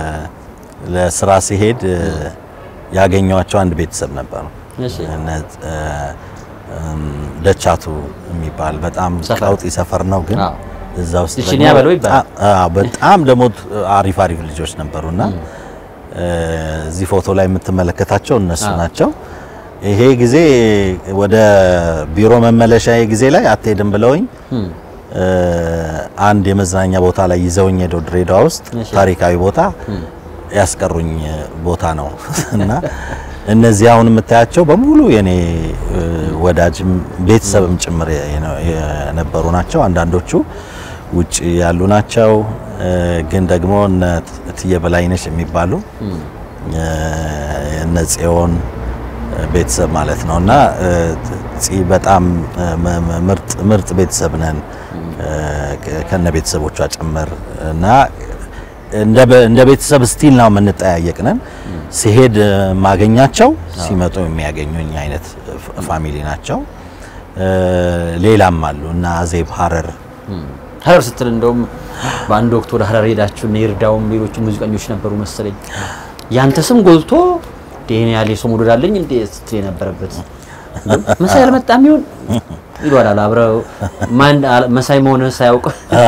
Speaker 5: ለስራ ሲሄድ እ፣ ያገኘኋቸው አንድ ቤተሰብ ነበሩ።
Speaker 6: እሺ።
Speaker 5: እነ እ፣ እም፣ ደቻቱ የሚባል በጣም
Speaker 6: ሰፈር።
Speaker 5: ቀውጢ ሰፈር ነው፣ ግን
Speaker 6: አዎ።
Speaker 5: እዛ ውስጥ
Speaker 6: እሺ፣
Speaker 5: ደግሞ
Speaker 6: በለው ይባላል።
Speaker 5: አ- አዎ፣ በጣም ደግሞ አሪፍ አሪፍ ልጆች ነበሩና እ፣ እዚህ ፎቶ ላይ የምትመለከታቸው እነሱ
Speaker 6: አዎ።
Speaker 5: ናቸው። ይሄ ጊዜ ወደ ቢሮ መመለሻ ጊዜ ላይ አትሄድም ብለውኝ እ፣ አንድ የመዝናኛ ቦታ ላይ ይዘውኝ ሄደው ድሬዳዋ ውስጥ
Speaker 6: እሺ።
Speaker 5: ታሪካዊ ቦታ ያስቀሩኝ ቦታ ነው እና እነዚህ አሁን የምታያቸው በሙሉ የኔ እ፣ ወዳጅም ቤተሰብም ጭምር የነ- የነበሩ ናቸው። አንዳንዶቹ ውጭ ያሉ ናቸው። እ፣ ግን ደግሞ እነ እትዬ በላይነሽ የሚባሉ እ፣ እነ ጽዮን ቤተሰብ ማለት ነው እና እ፣ ፂ በጣም እ፣ መ- መ- ምርጥ ምርጥ ቤተሰብ ነን እ፣ ከ- ከነ ቤተሰቦቿ ጭምር እና እንደ በ- እንደ ቤተሰብ ስቲል ነው የምንጠያየቅ ነን። ሲሄድ እ፣ ማገኛቸው ሲመጡ የሚያገኙኝ አይነት ፍ- ፋሚሊ ናቸው። እ፣ ሌላም አሉ እና አዜብ ሀረር
Speaker 6: ሀረር ስትል እንደውም በአንድ ወቅት ወደ ሀረር ሄዳችሁ እነ ይርዳውም ሌሎቹ ሙዚቀኞች ነበሩ መሰለኝ። ያንተ ስም ጎልቶ ዴን ያለ ሰው መውደድ አለኝ እንዴ ስትል የነበረበት መሳይ አልመጣም ይሆን ይሏል አብረው ማን አለ- መሳይ መሆንህን ሳያውቅ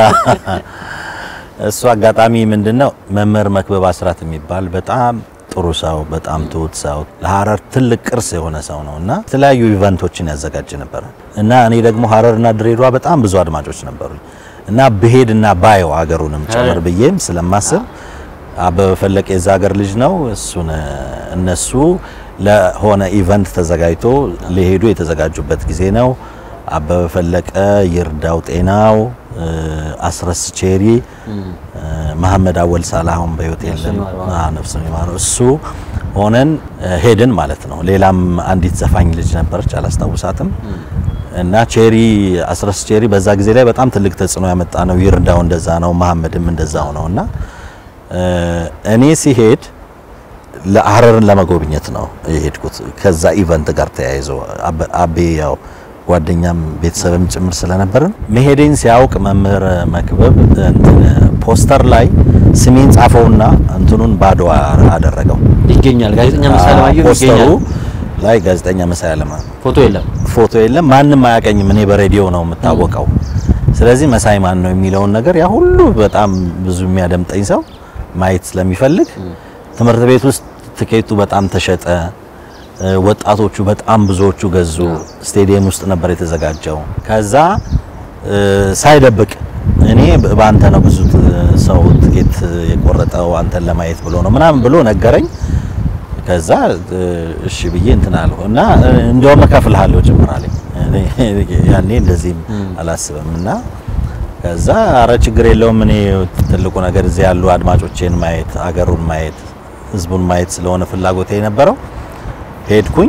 Speaker 5: እሱ አጋጣሚ ምንድን ነው መምህር መክበብ አስራት የሚባል በጣም ጥሩ ሰው፣ በጣም ትሁት ሰው፣ ለሀረር ትልቅ ቅርስ የሆነ ሰው ነው እና የተለያዩ ኢቨንቶችን ያዘጋጅ ነበር እና እኔ ደግሞ ሀረርና ድሬዳዋ በጣም ብዙ አድማጮች ነበሩ እና ብሄድ እና ባየው ሀገሩንም ጭምር ብዬም ስለማስብ አበበ ፈለቀ የዛ ሀገር ልጅ ነው። እሱን እነሱ ለሆነ ኢቨንት ተዘጋጅቶ ሊሄዱ የተዘጋጁበት ጊዜ ነው። አበበ ፈለቀ፣ ይርዳው ጤናው፣ እ፣ አስረስ ቼሪ፣ እ፣ መሐመድ አወል ሳላሁን በህይወት የለም፣ አዎ፣ ነፍሱን ይማረው። እሱ ሆነን እ፣ ሄድን ማለት ነው። ሌላም አንዲት ዘፋኝ ልጅ ነበረች አላስታውሳትም። እና ቼሪ አስረስ ቼሪ በዛ ጊዜ ላይ በጣም ትልቅ ተጽዕኖ ያመጣ ነው። ይርዳው እንደዛ ነው፣ መሐመድም እንደዛው ነው እና እ፣ እኔ ሲሄድ ለሀረርን ለመጎብኘት ነው የሄድኩት። ከዛ ኢቨንት ጋር ተያይዞ አበ- አቤ ያው ጓደኛም ቤተሰብም ጭምር ስለነበርን መሄዴን ሲያውቅ መምህር መክበብ እንትን ፖስተር ላይ ስሜን ጻፈውና እንትኑን ባዶ አደረገው።
Speaker 6: ይገኛል ጋዜጠኛ መሳይ አለማየሁ
Speaker 5: ፖስተሩ
Speaker 6: ይገኛል
Speaker 5: ላይ ጋዜጠኛ መሳይ አለማ
Speaker 6: ፎቶ የለም
Speaker 5: ፎቶ የለም። ማንም አያቀኝም። እኔ በሬዲዮ ነው የምታወቀው። ስለዚህ መሳይ ማን ነው የሚለውን ነገር ያ ሁሉ በጣም ብዙ የሚያደምጠኝ ሰው ማየት ስለሚፈልግ ትምህርት ቤት ውስጥ ትኬቱ በጣም ተሸጠ። እ፣ ወጣቶቹ በጣም ብዙዎቹ ገዙ። ስቴዲየም ውስጥ ነበር የተዘጋጀው። ከዛ እ፣ ሳይደብቅ እኔ በ- በአንተ ነው ብዙ ት- ሰው ትኬት የቆረጠው አንተን ለማየት ብሎ ነው ምናምን ብሎ ነገረኝ። ከዛ እ፣ እሺ ብዬ እንትን አልሁ እና እ፣ እንደውም እከፍልሃለሁ ጭምር አለኝ። እኔ ያኔ እንደዚህም አላስብም እና ከዛ አረ ችግር የለውም እኔ ትልቁ ነገር እዚህ ያሉ አድማጮቼን ማየት አገሩን ማየት ህዝቡን ማየት ስለሆነ ፍላጎቴ የነበረው ሄድኩኝ።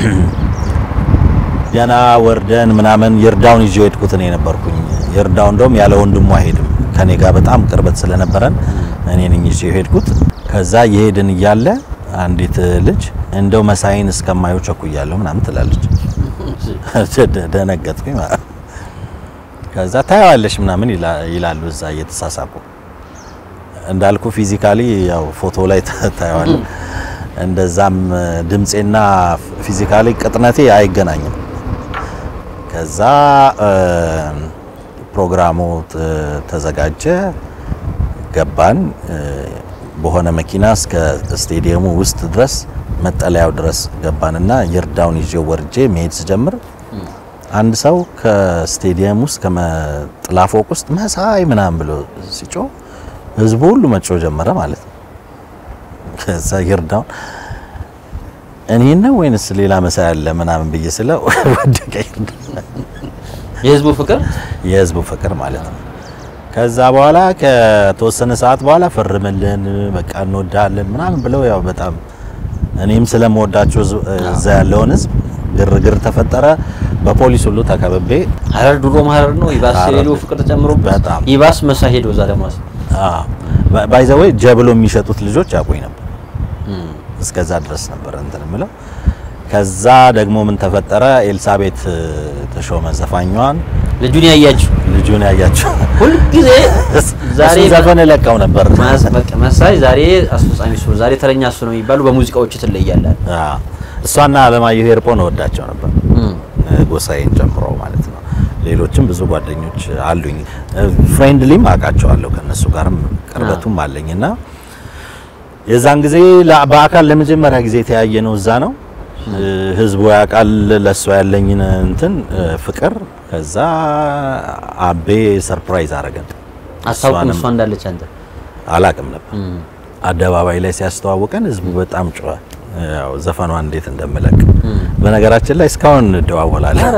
Speaker 5: ገና ወርደን ምናምን ይርዳውን ይዤ ሄድኩት እኔ ነበርኩኝ። ይርዳው እንደውም ያለ ወንድሙ አይሄድም ከኔ ጋር በጣም ቅርበት ስለነበረን እኔ ነኝ ይዤ ሄድኩት። ከዛ የሄድን እያለ አንዲት ልጅ እንደው መሳይን እስከማየው ቸኩያለሁ ምናምን ትላለች። ደ- ደነገጥኩኝ ማለት ነው። ከዛ ታየዋለሽ ምናምን ይላ- ይላሉ እዛ እየተሳሳቁ እንዳልኩ ፊዚካሊ ያው ፎቶ ላይ ታ- ታየዋለህ። እንደዛም ድምፄና ፊዚካሊ ቅጥነቴ አይገናኝም። ከዛ እ፣ ፕሮግራሙ ት- ተዘጋጀ፣ ገባን እ፣ በሆነ መኪና እስከ ስቴዲየሙ ውስጥ ድረስ መጠለያው ድረስ ገባንና ይርዳውን ይዤው ወርጄ መሄድ ስጀምር አንድ ሰው ከስቴዲየም ውስጥ ከመጥላ ፎቅ ውስጥ መሳይ ምናምን ብሎ ሲጮህ ህዝቡ ሁሉ መጮህ ጀመረ ማለት ነው። ከዛ ይርዳውን እኔን ነው ወይንስ ሌላ መሳይ አለ ምናምን ብዬ ስለው ወደቀ ይርዳው።
Speaker 6: የህዝቡ ፍቅር
Speaker 5: የህዝቡ ፍቅር ማለት ነው። ከዛ በኋላ ከተወሰነ ሰዓት በኋላ ፈርምልን በቃ እንወዳለን ምናምን ብለው ያው በጣም እኔም ስለምወዳቸው ህዝብ- እዛ ያለውን ህዝብ ግርግር ተፈጠረ። በፖሊስ ሁሉ ተከብቤ
Speaker 6: ሀረር ድሮም ሀረር ነው። ይባስ
Speaker 5: ሀረር
Speaker 6: የሌለው ፍቅር ተጨምሮበት
Speaker 5: በጣም።
Speaker 6: ይባስ መሳ ሄዶ እዛ ደግሞ
Speaker 5: ባይዘወይ ጀብሎ የሚሸጡት ልጆች ያውቁኝ ነበር። እስከዛ ድረስ ነበር እንትን የምለው። ከዛ ደግሞ ምን ተፈጠረ? ኤልሳቤት ተሾመ ዘፋኛዋን
Speaker 6: ልጁን ያያችሁ
Speaker 5: ልጁን ያያቸው
Speaker 6: ሁልጊዜ ዛሬ
Speaker 5: እሱን ዘፈን ለቀው ነበር።
Speaker 6: ማስ- በቃ መሳይ ዛሬ አስፈጻሚ እሱ ነው፣ ዛሬ ተረኛ እሱ ነው የሚባሉ በሙዚቃዎች ትለያለህ።
Speaker 5: አዎ። እሷና አለማየሁ ሄርጶን እወዳቸው ነበር ጎሳዬን ጨምሮ ማለት ነው። ሌሎችም ብዙ ጓደኞች አሉኝ። ፍሬንድሊም አውቃቸዋለሁ ከነሱ ጋርም ቅርበቱም አለኝና የዛን ጊዜ ላ- በአካል ለመጀመሪያ ጊዜ የተያየ ነው እዛ ነው። ህዝቡ ያውቃል ለእሷ ያለኝን እንትን ፍቅር። ከዛ አቤ ሰርፕራይዝ አረገን።
Speaker 6: አታውቅም
Speaker 5: እሷንም
Speaker 6: እሷ እንዳለች አንተ
Speaker 5: አላቅም ነበር። አደባባይ ላይ ሲያስተዋውቀን ህዝቡ በጣም ጮኸ። ያው ዘፈኗን እንዴት እንደምለቅ በነገራችን ላይ እስካሁን እንደዋወላለን።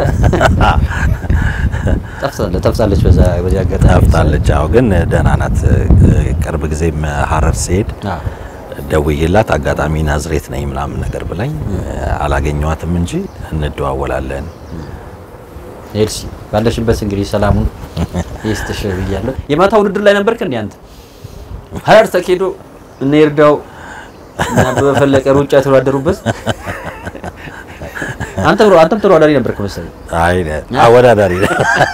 Speaker 6: ጠፍታለች ጠፍታለች። በዛ በዚህ አጋጣሚ
Speaker 5: ጠፍታለች። አዎ ግን ደህና ናት። ቅርብ ጊዜም ሀረር ሲሄድ
Speaker 6: አዎ።
Speaker 5: ደውዬላት አጋጣሚ ናዝሬት ነኝ ምናምን ነገር ብላኝ አላገኘዋትም እንጂ እንደዋወላለን።
Speaker 6: ኤልሲ ባለሽበት እንግዲህ ሰላሙን ይስጥሽ ብያለሁ። የማታ ውድድር ላይ ነበርክ እንዴ አንተ? ሀረር ተኬዶ እነ ይርዳው እና አበበ ፈለቀ ሩጫ የተወዳደሩበት አንተ ብሮ አንተም ተወዳዳሪ ነበርክ መሰለኝ።
Speaker 5: አይ አወዳዳሪ ነው።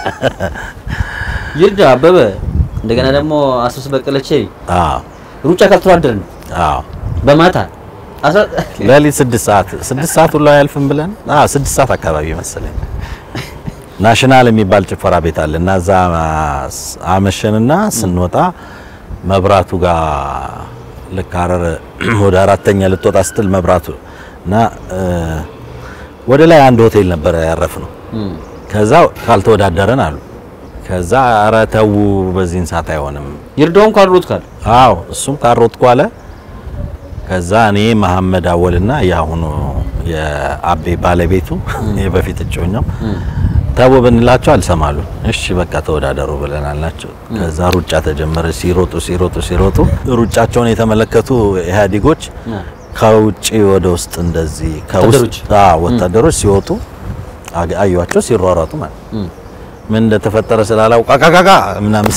Speaker 6: ይርዳ አበበ እንደገና ደግሞ አስረስ በቀለቼ
Speaker 5: አዎ
Speaker 6: ሩጫ ካልተወዳደርን
Speaker 5: አዎ
Speaker 6: በማታ አስራ
Speaker 5: ሌሊት ስድስት ሰዓት ስድስት ሰዓት ሁሉ አያልፍም ብለን አዎ ስድስት ሰዓት አካባቢ መሰለኝ ናሽናል የሚባል ጭፈራ ቤት አለ እና እዛ አመሸንና ስንወጣ መብራቱ ጋር ልክ ሀረር ወደ አራተኛ ልትወጣ ስትል መብራቱ እና እ፣ ወደ ላይ አንድ ሆቴል ነበረ ያረፍነው። ከዛ ካልተወዳደረን አሉ። ከዛ ኧረ ተው በዚህን ሰዓት አይሆንም
Speaker 6: ይርዳውን ካልሮጥ ካል
Speaker 5: አዎ እሱም ካሮጥኩ አለ። ከዛ እኔ መሐመድ አወልና የአሁኑ የአቤ ባለቤቱ የበፊት እጮኛው ተው ብንላቸው አልሰማሉ። እሺ በቃ ተወዳደሩ ብለናል ናቸው። ከዛ ሩጫ ተጀመረ። ሲሮጡ ሲሮጡ ሲሮጡ ሩጫቸውን የተመለከቱ ኢህአዴጎች ከውጭ ወደ ውስጥ እንደዚህ
Speaker 6: ወታደሮች?
Speaker 5: ከውስጥ አዎ ወታደሮች ሲወጡ አግ- አዩዋቸው ሲሯሯጡ ማለት ምን እንደተፈጠረ ስላላውቃ ቃቃቃ ምናምን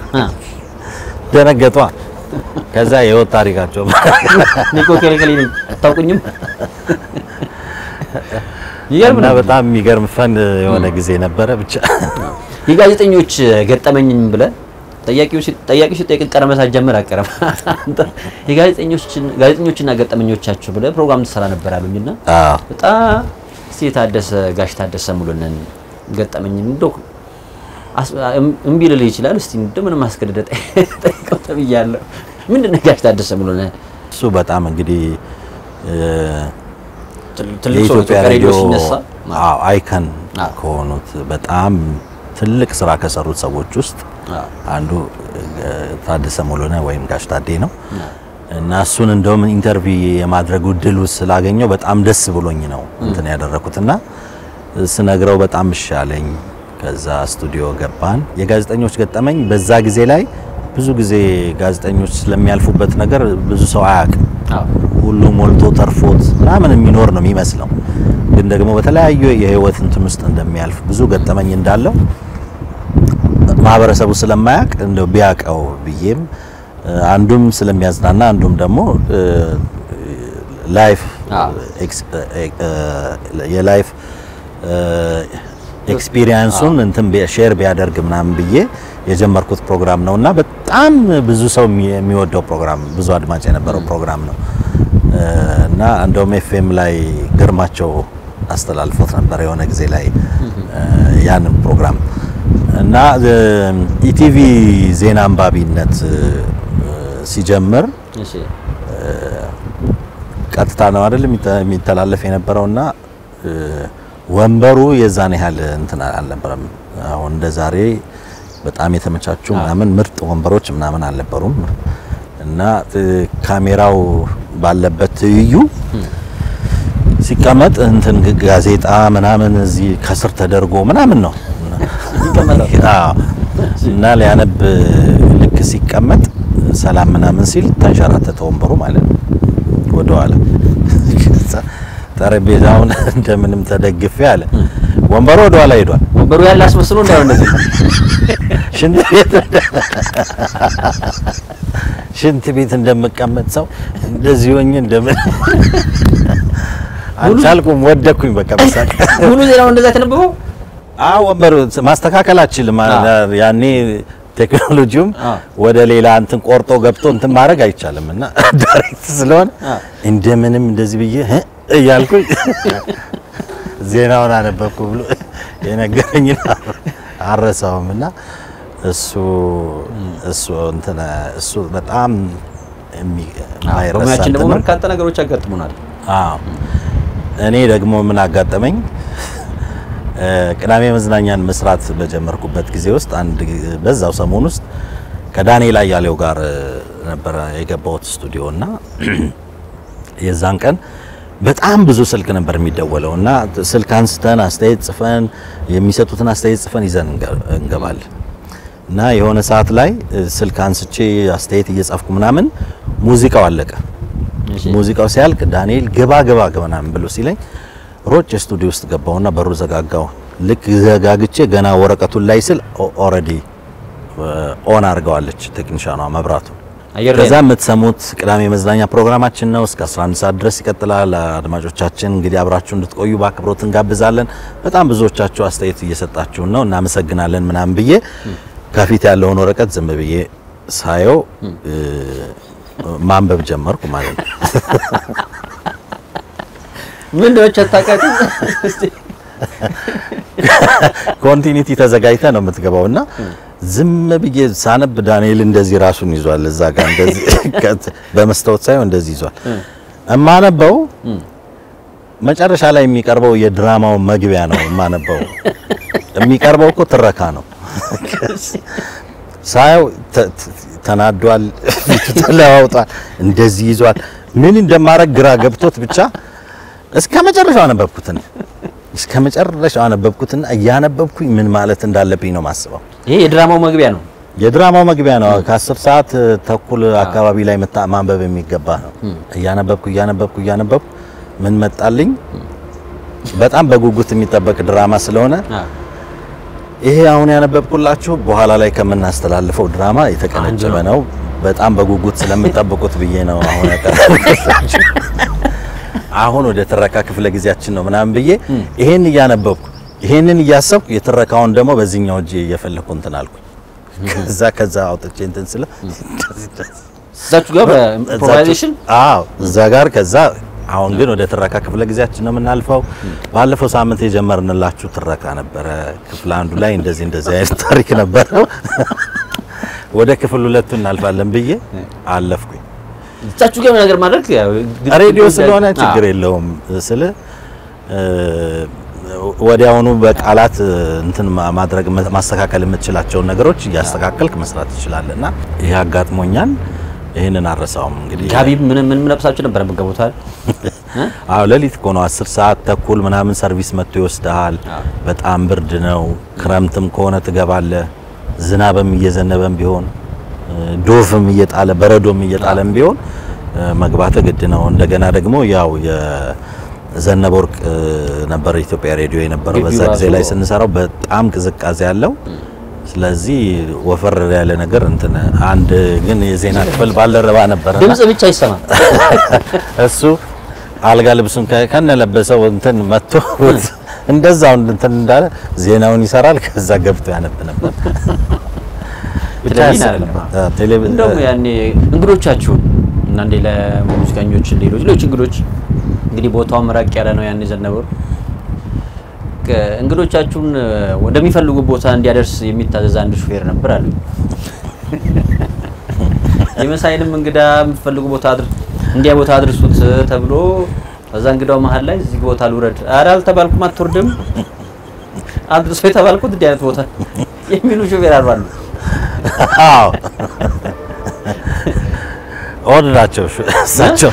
Speaker 5: ደነገጧ። ከዛ የህይወት ታሪካቸው
Speaker 6: ኒኮ ከለከለ ነኝ አታውቁኝም? ይገርም
Speaker 5: እና
Speaker 6: ነው።
Speaker 5: በጣም የሚገርም ፈን የሆነ ጊዜ ነበረ። ብቻ
Speaker 6: የጋዜጠኞች ገጠመኝም ብለህ ጠያቂው ሲ- ጠያቂው ሲጠይቅ ቀረመ ሳትጀምር አቀረም አንተ የጋዜጠኞችን ጋዜጠኞችና ገጠመኞቻቸው ብለህ ፕሮግራም ትሰራ ነበር አሉኝና
Speaker 5: አዎ
Speaker 6: በጣም እስቲ የታደሰ ጋሽ ታደሰ ሙሉነን ገጠመኝ እንደው አስ- እም- እምቢ ልልህ ይችላል። እስቲ እንደምንም አስገድደህ ጠይ- ጠይቀው ተብያለሁ። ምንድን ነው ጋሽ ታደሰ ሙሉነን
Speaker 5: እሱ በጣም እንግዲህ እ፣
Speaker 6: ትል- ትልቅ ሰው
Speaker 5: የኢትዮጵያ
Speaker 6: ኢትዮጵያ ሬዲዮ
Speaker 5: ሬዲዮ
Speaker 6: ሲነሳ
Speaker 5: አዎ አይከን
Speaker 6: አዎ።
Speaker 5: ከሆኑት በጣም ትልቅ ስራ ከሰሩት ሰዎች ውስጥ
Speaker 6: አዎ።
Speaker 5: አንዱ እ፣ ታደሰ ሙሉነህ ወይም ጋሽ ታዴ ነው እና እሱን እንደውም ኢንተርቪው የማድረግ እድሉ ስላገኘው በጣም ደስ ብሎኝ ነው እንትን ያደረኩት እና ስነግረው በጣም እሻለኝ። ከዛ ስቱዲዮ ገባን። የጋዜጠኞች ገጠመኝ በዛ ጊዜ ላይ ብዙ ጊዜ ጋዜጠኞች ስለሚያልፉበት ነገር ብዙ ሰው አያውቅም።
Speaker 6: አዎ።
Speaker 5: ሁሉ ሞልቶ ተርፎት ምናምን የሚኖር ነው የሚመስለው። ግን ደግሞ በተለያዩ የህይወት እንትን ውስጥ እንደሚያልፍ ብዙ ገጠመኝ እንዳለው ማህበረሰቡ ስለማያውቅ እንደው ቢያውቀው ብዬም እ፣ አንዱም ስለሚያዝናና አንዱም ደግሞ እ፣ ላይፍ
Speaker 6: አዎ።
Speaker 5: ኤክስ- እ፣ እ፣ የላይፍ እ፣ ኤክስፒሪየንሱን እንትን ቢ- ሼር ቢያደርግ ምናምን ብዬ የጀመርኩት ፕሮግራም ነው እና በጣም ብዙ ሰው የሚ- የሚወደው ፕሮግራም ብዙ አድማጭ የነበረው ፕሮግራም ነው እ፣ እና እንደውም ኤፍኤም ላይ ግርማቸው አስተላልፎት ነበር የሆነ ጊዜ ላይ እ፣ ያንን ፕሮግራም እና እ፣ ኢቲቪ ዜና አንባቢነት እ፣ ሲጀምር
Speaker 6: እሺ
Speaker 5: ቀጥታ ነው አይደል የሚተ- የሚተላለፍ የነበረውና እ፣ ወንበሩ የዛን ያህል እንትን አልነበረም። አሁን እንደ ዛሬ በጣም የተመቻቹ ምናምን ምርጥ ወንበሮች ምናምን አልነበሩም እና እ፣ ካሜራው ባለበት ትይዩ ሲቀመጥ እንትን ግ- ጋዜጣ ምናምን እዚህ ከስር ተደርጎ ምናምን ነው አዎ። እና ሊያነብ ልክ ሲቀመጥ ሰላም ምናምን ሲል ተንሸራተተ ወንበሩ ማለት ነው ወደኋላ ከዛ ጠረጴዛውን እንደምንም ተደግፌ አለ ወንበሩ ወደኋላ ሄዷል
Speaker 6: ወንበሩ ያለ አስመስሎ እንዳይሆን እንደዚህ
Speaker 5: ሽንት ቤት ሽንት ቤት እንደምቀመጥ ሰው እንደዚህ ሆኜ እንደምን አልቻልኩም፣ ወደኩኝ። በቃ በሳቅ
Speaker 6: ሙሉ ዜናው እንደዛ የተነበበው
Speaker 5: አዎ፣ ወንበር ማስተካከል አልችልም።
Speaker 6: አዎ።
Speaker 5: ያኔ ቴክኖሎጂውም
Speaker 6: አዎ።
Speaker 5: ወደ ሌላ እንትን ቆርጦ ገብቶ እንትን ማድረግ አይቻልም እና ዳይሬክት ስለሆነ
Speaker 6: አዎ።
Speaker 5: እንደምንም እንደዚህ ብዬ እ እያልኩኝ ዜናውን አነበብኩ ብሎ የነገረኝ አረሳውም እና እሱ እሱ እንትን እሱ በጣም የሚ- የማይረሳ
Speaker 6: በሙያችን ደግሞ
Speaker 5: እንትን ነው።
Speaker 6: በርካታ ነገሮች ያጋጥሙናል።
Speaker 5: አዎ እኔ ደግሞ ምን አጋጠመኝ? እ፣ ቅዳሜ መዝናኛን መስራት በጀመርኩበት ጊዜ ውስጥ አንድ ጊዜ- በዛው ሰሞን ውስጥ ከዳንኤል አያሌው ጋር እ፣ ነበረ የገባሁት ስቱዲዮ እና የዛን ቀን በጣም ብዙ ስልክ ነበር የሚደወለው እና ስልክ አንስተን አስተያየት ጽፈን የሚሰጡትን አስተያየት ጽፈን ይዘን እንገ- እንገባለን እና የሆነ ሰዓት ላይ እ፣ ስልክ አንስቼ አስተያየት እየጻፍኩ ምናምን ሙዚቃው አለቀ።
Speaker 6: እሺ።
Speaker 5: ሙዚቃው ሲያልቅ ዳንኤል ግባ ግባ ግባ ምናምን ብሎ ሲለኝ ሮጭ ስቱዲዮ ውስጥ ገባውና በሩ ዘጋጋው። ልክ ዘጋግቼ ገና ወረቀቱን ላይ ስል ኦልሬዲ ኦን አድርገዋለች ቴክኒሻኗ መብራቱ።
Speaker 6: አየር ላይ
Speaker 5: ከዛ የምትሰሙት ቅዳሜ መዝናኛ ፕሮግራማችን ነው። እስከ 11 ሰዓት ድረስ ይቀጥላል። አድማጮቻችን እንግዲህ አብራችሁ እንድትቆዩ በአክብሮት እንጋብዛለን። በጣም ብዙዎቻችሁ አስተያየት እየሰጣችሁን ነው፣ እናመሰግናለን ምናምን ብዬ ከፊት ያለውን ወረቀት ዝም ብዬ ሳየው እ፣ ማንበብ ጀመርኩ ማለት ነው።
Speaker 6: ምን እንደሆነች አታውቃትም? እስቲ
Speaker 5: ኮንቲኒቲ ተዘጋጅተ ነው የምትገባው እና ዝም ብዬ ሳነብ ዳንኤል እንደዚህ ራሱን ይዟል። እዛ ጋር እንደዚህ ከት- በመስታወት ሳይሆን እንደዚህ ይዟል። እማነበው መጨረሻ ላይ የሚቀርበው የድራማው መግቢያ ነው የማነበው። የሚቀርበው እኮ ትረካ ነው። ሳየው ተ- ተ- ተናዷል፣ ፊቱ ተለዋውጧል፣ እንደዚህ ይዟል። ምን እንደማረግ ግራ ገብቶት ብቻ እስከ መጨረሻው አነበብኩትን እስከ መጨረሻው አነበብኩትና እያነበብኩኝ ምን ማለት እንዳለብኝ ነው ማስበው።
Speaker 6: ይሄ የድራማው መግቢያ ነው።
Speaker 5: የድራማው መግቢያ ነው። ከአስር ሰዓት ተኩል አካባቢ ላይ መታ ማንበብ የሚገባ ነው። እያነበብኩ እያነበብኩ እያነበብኩ ምን መጣልኝ? በጣም በጉጉት የሚጠበቅ ድራማ ስለሆነ
Speaker 6: አዎ።
Speaker 5: ይሄ አሁን ያነበብኩላችሁ በኋላ ላይ ከምናስተላልፈው ድራማ የተቀነጨበ
Speaker 6: አንዱ
Speaker 5: ነው። በጣም በጉጉት ስለምጠብቁት ብዬ ነው አሁን ያቀረብኩላችሁ። አሁን ወደ ትረካ ክፍለ ጊዜያችን ነው ምናምን ብዬ ይሄን እያነበብኩ ይሄንን እያሰብኩ የትረካውን ደግሞ በዚህኛው እጄ እየፈለኩ እንትን አልኩኝ። ከዛ ከዛ አውጥቼ እንትን ስለ
Speaker 6: እዛችሁ ጋር በኢምፕሮቫይዜሽን
Speaker 5: አዎ እዛ ጋር ከዛ አሁን ግን ወደ ትረካ ክፍለ ጊዜያችን ነው የምናልፈው። ባለፈው ሳምንት የጀመርንላችሁ ትረካ ነበረ። ክፍል አንዱ ላይ እንደዚህ እንደዚህ አይነት ታሪክ ነበረው። ወደ ክፍል ሁለቱ እናልፋለን ብዬ አለፍኩኝ።
Speaker 6: እዛችሁ ጋር ነገር ማድረግ ያው ግድ-
Speaker 5: ሬዲዮ
Speaker 6: ግድ-
Speaker 5: ስለሆነ
Speaker 6: አዎ።
Speaker 5: ችግር የለውም ስለ ወዲያውኑ በቃላት እንትን ማ- ማድረግ ማስተካከል የምትችላቸውን ነገሮች እያስተካከልክ መስራት ትችላለህ። እና ይህ አጋጥሞኛል። ይህንን አረሳውም እንግዲህ
Speaker 6: ጋቢ ምን ምን ለብሳችሁ ነበር የምትገቡት አይደል?
Speaker 5: አዎ ሌሊት እኮ ነው። አስር ሰዓት ተኩል ምናምን ሰርቪስ መጥቶ ይወስድሃል።
Speaker 6: አዎ።
Speaker 5: በጣም ብርድ ነው። ክረምትም ከሆነ ትገባለህ። ዝናብም እየዘነበም ቢሆን እ፣ ዶፍም እየጣለ በረዶም እየጣለም ቢሆን እ፣ መግባት ግድ ነው። እንደገና ደግሞ ያው የዘነበ ወርቅ እ፣ ነበር ኢትዮጵያ ሬዲዮ የነበረው
Speaker 6: ግቢው
Speaker 5: በዛ ጊዜ
Speaker 6: ራሱ-
Speaker 5: ላይ ስንሰራው በጣም ቅዝቃዜ ያለው ስለዚህ ወፈር ያለ ነገር እንትን አንድ ግን የዜና ክፍል ባልደረባ ነበረ
Speaker 6: ድምጽ ብቻ ይሰማል።
Speaker 5: እሱ አልጋ ልብሱን ከ- ከነለበሰው እንትን መጥቶ እንደዛው እንትን እንዳለ ዜናውን ይሰራል። ከዛ ገብቶ ያነብ ነበር። ብቻ
Speaker 6: ቴሌቪዥን
Speaker 5: ያስቅ
Speaker 6: አይደለም።
Speaker 5: ነበር። አዎ፣ ቴሌቪዥን
Speaker 6: እንደውም ያኔ እንግዶቻችሁን እና እንዴ ለሙዚቀኞች ሌሎች ሌሎች እንግዶች እንግዲህ ቦታው መራቅ ያለ ነው። ያኔ ዘነበሩ እንግዶቻችሁን ወደሚፈልጉ ቦታ እንዲያደርስ የሚታዘዝ አንድ ሹፌር ነበር አሉ። የመሳይንም እንግዳ የምትፈልጉ ቦታ አድር እንዲያ ቦታ አድርሱት ተብሎ ከዛ እንግዳው መሀል ላይ እዚህ ቦታ ልውረድ፣ ኧረ አልተባልኩም፣ አትወርድም፣ አድርሶ የተባልኩት እንዲህ አይነት ቦታ የሚሉ ሹፌር አሉ።
Speaker 5: አዎ ኦድ ናቸው ሹ- እሳቸው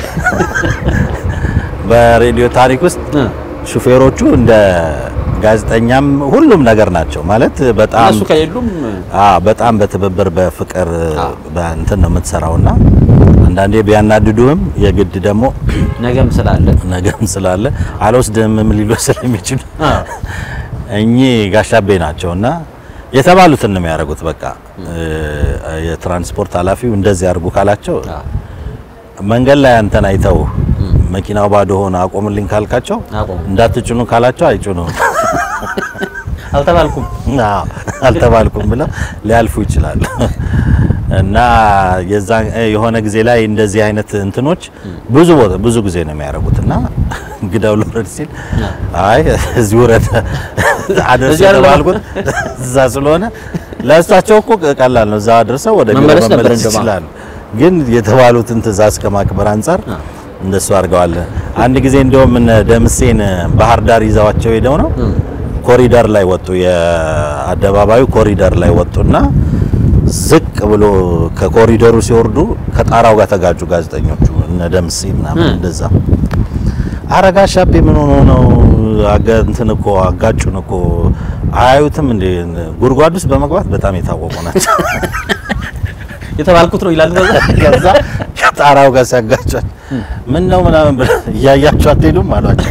Speaker 5: በሬዲዮ ታሪክ ውስጥ
Speaker 6: እ።
Speaker 5: ሹፌሮቹ እንደ ጋዜጠኛም ሁሉም ነገር ናቸው ማለት በጣም
Speaker 6: እነሱ ከሌሉም
Speaker 5: አ በጣም በትብብር በፍቅር በእንትን ነው የምትሰራውና አንዳንዴ ቢያናድዱህም የግድ ደግሞ
Speaker 6: ነገም ስላለ
Speaker 5: ነገም ስላለ አልወስድህም ሊሉ ስለሚችሉ
Speaker 6: አ።
Speaker 5: እኚህ ጋሻቤ ናቸውና የተባሉትን ነው የሚያደርጉት። በቃ እ፣ የትራንስፖርት ኃላፊው እንደዚህ አድርጉ ካላቸው
Speaker 6: አ።
Speaker 5: መንገድ ላይ አንተን አይተው መኪናው ባዶ ሆነ አቆምልኝ ካልካቸው
Speaker 6: አቆሙ።
Speaker 5: እንዳትጭኑ ካላቸው አይጭኑም።
Speaker 6: አልተባልኩም
Speaker 5: አዎ አልተባልኩም ብለው ሊያልፉ ይችላሉ። እና የዛ የሆነ ጊዜ ላይ እንደዚህ አይነት እንትኖች ብዙ ቦታ ብዙ ጊዜ ነው የሚያደርጉት እና እንግዳው ልውረድ ሲል አይ እዚህ ውረድ አደርስ
Speaker 6: እዚህ አይደለም።
Speaker 5: የተባልኩት እዛ ስለሆነ ለእሳቸው እኮ ቀላል ነው። እዛ አድርሰው ወደ ቢሮ
Speaker 6: መመለስ ነበር
Speaker 5: መመለስ
Speaker 6: እንደማ-
Speaker 5: ይችላሉ። ግን የተባሉትን ትዕዛዝ ከማክበር አንጻር እንደሱ አድርገዋል። አንድ ጊዜ እንደውም እነ ደምሴን ባህር ዳር ይዘዋቸው ሄደው ነው ኮሪደር ላይ ወጡ። የአደባባዩ ኮሪደር ላይ ወጡና ዝቅ ብሎ ከኮሪደሩ ሲወርዱ ከጣራው ጋር ተጋጩ ጋዜጠኞቹ እነ ደምሴ ምናምን እንደዛ። አረጋ ሻቤ ምን ሆኖ ነው አጋ እንትን እኮ አጋጩን እኮ አያዩትም እንዴ? ጉድጓድ ውስጥ በመግባት በጣም የታወቁ ናቸው።
Speaker 6: የተባልኩት ነው ይላል።
Speaker 5: ከዛ ከጣራው ጋር ሲያጋጫቸው ምን ነው ምናምን ብለው እያያቸው አትሄዱም አሏቸው።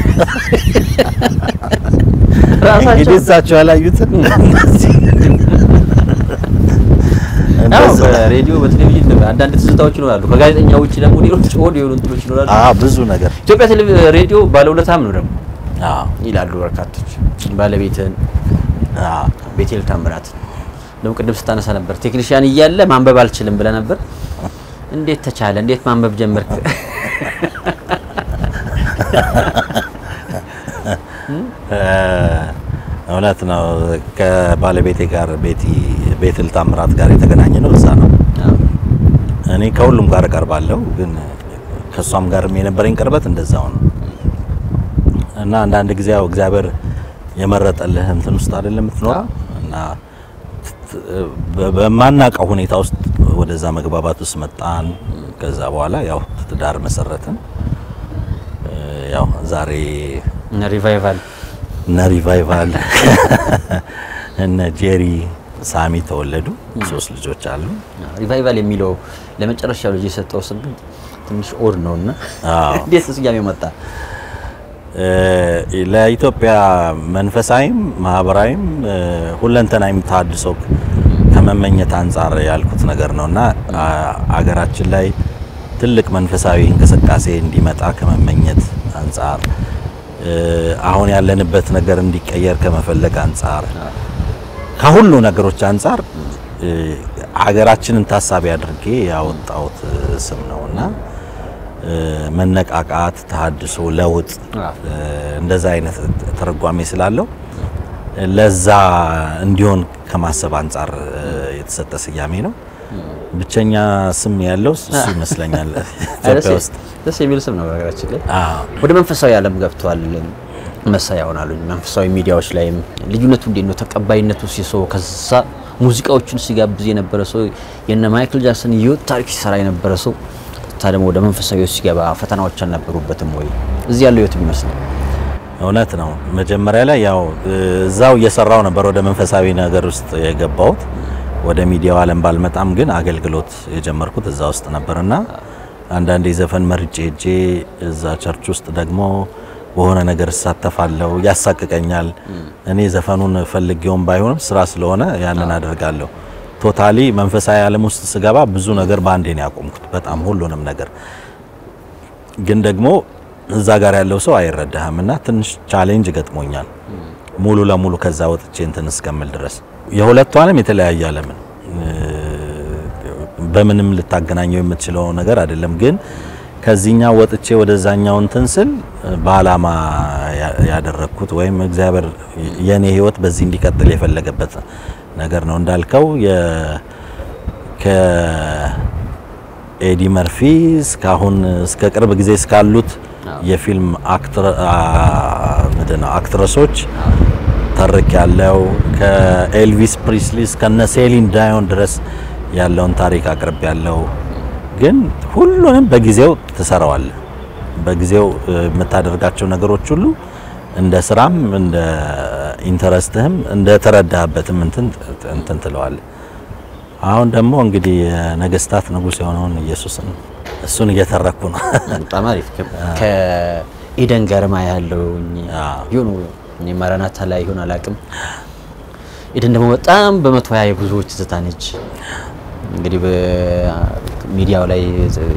Speaker 5: እንግዲህ እሳቸው ያላዩትን እነዚህ
Speaker 6: አዎ
Speaker 5: እንደዛ።
Speaker 6: በሬዲዮ በቴሌቪዥን አንዳንድ ትዝታዎች ይኖራሉ። ከጋዜጠኛ ውጭ ደግሞ ሌሎች ኦድ የሆኑ እንትኖች ይኖራሉ።
Speaker 5: አዎ ብዙ ነገር
Speaker 6: ኢትዮጵያ ቴሌቪዥን ሬዲዮ ባለውለታም ነው ደግሞ
Speaker 5: አዎ
Speaker 6: ይላሉ በርካቶች። ባለቤትን
Speaker 5: አዎ
Speaker 6: ቤቴል ታምራት ደግሞ ቅድም ስታነሳ ነበር ቴክኒሽያን እያለ ማንበብ አልችልም ብለህ ነበር። እንዴት ተቻለ? እንዴት ማንበብ ጀመርክ?
Speaker 5: እ፣ እውነት ነው። ከባለቤቴ ጋር ቤቲ ቤትል ታምራት ጋር የተገናኘ ነው እዛ ነው። እኔ ከሁሉም ጋር እቀርባለሁ፣ ግን ከእሷም ጋር የነበረኝ ቅርበት እንደዛው ነው እና አንዳንድ ጊዜ ያው እግዚአብሔር የመረጠልህ እንትን ውስጥ አይደለም የምትኖረው እና ት- በ- በማናውቀው ሁኔታ ውስጥ ወደዛ መግባባት ውስጥ መጣን። ከዛ በኋላ ያው ትዳር መሰረትን። እ፣ ያው ዛሬ
Speaker 6: እነ ሪቫይቫል
Speaker 5: እነ ሪቫይቫል እነ ጄሪ ሳሚ ተወለዱ። ሶስት ልጆች አሉ።
Speaker 6: ሪቫይቫል የሚለው ለመጨረሻው ልጅ የሰጠው ስም ግን ትንሽ ኦድ ነው እና
Speaker 5: አዎ።
Speaker 6: እንዴት ስያሜው መጣ?
Speaker 5: እ፣ ለኢትዮጵያ መንፈሳዊም ማህበራዊም እ፣ ሁለንተናዊም ተሃድሶ ከመመኘት አንጻር ያልኩት ነገር ነው እና አ- አገራችን ላይ ትልቅ መንፈሳዊ እንቅስቃሴ እንዲመጣ ከመመኘት አንጻር እ፣ አሁን ያለንበት ነገር እንዲቀየር ከመፈለግ አንጻር ከሁሉ ነገሮች አንጻር እ፣ ሀገራችንን ታሳቢ አድርጌ ያወጣሁት እ፣ ስም ነው እና እ፣ መነቃቃት፣ ተሃድሶ፣ ለውጥ እ፣ እንደዛ አይነት ትርጓሜ ስላለው እ፣ ለዛ እንዲሆን ከማሰብ አንጻር እ፣ የተሰጠ ስያሜ ነው። ብቸኛ ስም ያለው እሱ ይመስለኛል ኢትዮጵያ ውስጥ።
Speaker 6: ደስ የሚል ስም ነው። በነገራችን ላይ
Speaker 5: አዎ።
Speaker 6: ወደ መንፈሳዊ ዓለም ገብተዋል። መሳያ ይሆናሉ። መንፈሳዊ ሚዲያዎች ላይም ልዩነቱ እንዴት ነው? ተቀባይነቱ ሲሰው ከዛ ሙዚቃዎቹን ሲጋብዝ የነበረ ሰው የነ ማይክል ጃክሰን የህይወት ታሪክ ሲሰራ የነበረ ሰው ታ ደግሞ ወደ መንፈሳዊ ህይወት ሲገባ ፈተናዎች አልነበሩበትም ወይ? እዚህ ያለው ህይወት ይመስላል።
Speaker 5: እውነት ነው። መጀመሪያ ላይ ያው እ፣ እዛው እየሰራው ነበር ወደ መንፈሳዊ ነገር ውስጥ የገባሁት። ወደ ሚዲያው ዓለም ባልመጣም ግን አገልግሎት የጀመርኩት እዛ ውስጥ ነበርና አንዳንዴ ዘፈን መርጬ ሄጄ እዛ ቸርች ውስጥ ደግሞ በሆነ ነገር እሳተፋለሁ። ያሳቅቀኛል። እኔ ዘፈኑን ፈልጌውም ባይሆንም ስራ ስለሆነ ያንን አደርጋለሁ። ቶታሊ መንፈሳዊ ዓለም ውስጥ ስገባ ብዙ ነገር በአንዴ ነው ያቆምኩት። በጣም ሁሉንም ነገር ግን ደግሞ እዛ ጋር ያለው ሰው አይረዳህም እና ትንሽ ቻሌንጅ ገጥሞኛል። ሙሉ ለሙሉ ከዛ ወጥቼ እንትን እስከምል ድረስ የሁለቱ ዓለም የተለያየ ዓለም ነው። በምንም ልታገናኘው የምትችለው ነገር አይደለም። ግን ከዚህኛው ወጥቼ ወደዛኛው እንትን ስል በዓላማ ያ- ያደረግኩት ወይም እግዚአብሔር የኔ ሕይወት በዚህ እንዲቀጥል የፈለገበት ነገር ነው እንዳልከው የ- ከኤዲ መርፊ እስካሁን እስከ ቅርብ ጊዜ እስካሉት የፊልም አክትረ አ- ምንድን ነው አክትረሶች ተርክ ያለው ከኤልቪስ ፕሪስሊ እስከነ ሴሊን ዳዮን ድረስ ያለውን ታሪክ አቅርብ ያለው ግን ሁሉንም በጊዜው ትሰራዋለህ። በጊዜው እ፣ የምታደርጋቸው ነገሮች ሁሉ እንደ ስራም እንደ ኢንተረስትህም እንደ ተረዳህበትም እንትን እንትን ትለዋለህ። አሁን ደግሞ እንግዲህ የነገስታት ንጉስ የሆነውን ኢየሱስን እሱን እየተረኩ ነው።
Speaker 6: በጣም አሪፍ ከኤደን ገርማ ያለውኝ
Speaker 5: አዎ።
Speaker 6: ይሁን እኔ ማራናታ ላይ ይሁን አላውቅም። ኤደን ደግሞ በጣም በመቶ ሀያ የብዙዎች ትዝታ ነች። እንግዲህ በሚዲያው ላይ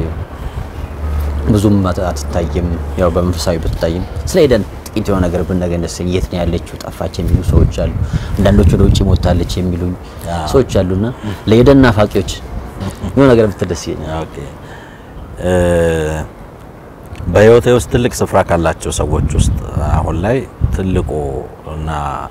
Speaker 6: ብዙም አት- አትታይም፣ ያው በመንፈሳዊ ብትታይም ስለ ኤደን ጥቂት የሆነ ነገር ብነገር ደስ ይለኛል። የት ነው ያለችው ጠፋች የሚሉ ሰዎች አሉ። አንዳንዶች ወደ ውጭ ሞታለች የሚሉኝ ሰዎች አሉና ለኤደን ናፋቂዎች የሆነ ነገር ብትል ደስ ይለኛል።
Speaker 5: ኦኬ እ፣ በህይወቴ ውስጥ ትልቅ ስፍራ ካላቸው ሰዎች ውስጥ አሁን ላይ ትልቁ እና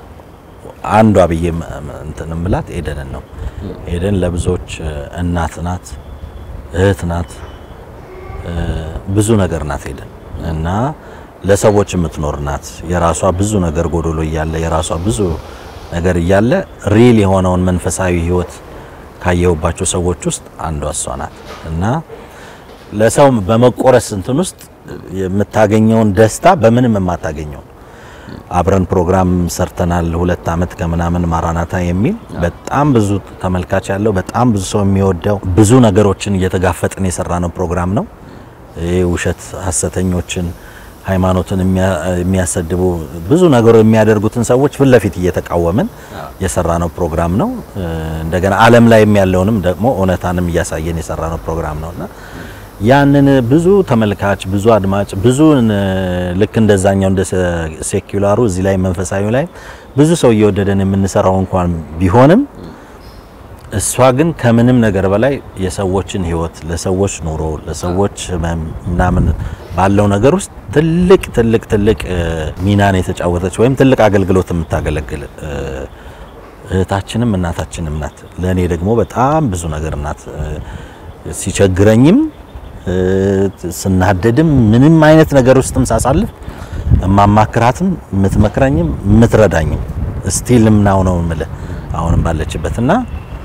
Speaker 5: አንዷ ብዬ ም- ም- እንትን እምላት ኤደንን ነው። ኤደን ለብዙዎች እ፣ እናት ናት፣ እህት ናት፣ እ፣ ብዙ ነገር ናት ኤደን እና ለሰዎች የምትኖር ናት። የራሷ ብዙ ነገር ጎዶሎ እያለ የራሷ ብዙ ነገር እያለ ሪል የሆነውን መንፈሳዊ ህይወት ካየሁባቸው ሰዎች ውስጥ አንዷ እሷ ናት እና ለሰው በመቆረስ እንትን ውስጥ የምታገኘውን ደስታ በምንም የማታገኘው አብረን ፕሮግራም ሰርተናል። ሁለት አመት ከምናምን ማራናታ የሚል በጣም ብዙ ተመልካች ያለው በጣም ብዙ ሰው የሚወደው ብዙ ነገሮችን እየተጋፈጥን የሰራ ነው ፕሮግራም ነው። ይህ ውሸት ሐሰተኞችን ሃይማኖትን የሚያ- የሚያሰድቡ ብዙ ነገሮች የሚያደርጉትን ሰዎች ፊት ለፊት እየተቃወምን የሰራ ነው ፕሮግራም ነው። እ፣ እንደገና ዓለም ላይ ያለውንም ደግሞ እውነታንም እያሳየን የሰራ ነው ፕሮግራም ነውና ያንን ብዙ ተመልካች ብዙ አድማጭ ብዙ እ፣ ልክ እንደዛኛው እንደ ሴ- ሴኩላሩ እዚህ ላይ መንፈሳዊ ላይ ብዙ ሰው እየወደደን የምንሰራው እንኳን ቢሆንም እሷ ግን ከምንም ነገር በላይ የሰዎችን ህይወት ለሰዎች ኑሮ ለሰዎች ህመም ምናምን ባለው ነገር ውስጥ ትልቅ ትልቅ ትልቅ እ፣ ሚናን የተጫወተች ወይም ትልቅ አገልግሎት የምታገለግል እ፣ እህታችንም እናታችንም ናት። ለእኔ ደግሞ በጣም ብዙ ነገር ናት። እ፣ ሲቸግረኝም እ፣ ስናደድም ምንም አይነት ነገር ውስጥም ሳሳልፍ እማማክራትም የምትመክረኝም የምትረዳኝም ስቲልም ናው ነው የምልህ አሁንም ባለችበት እና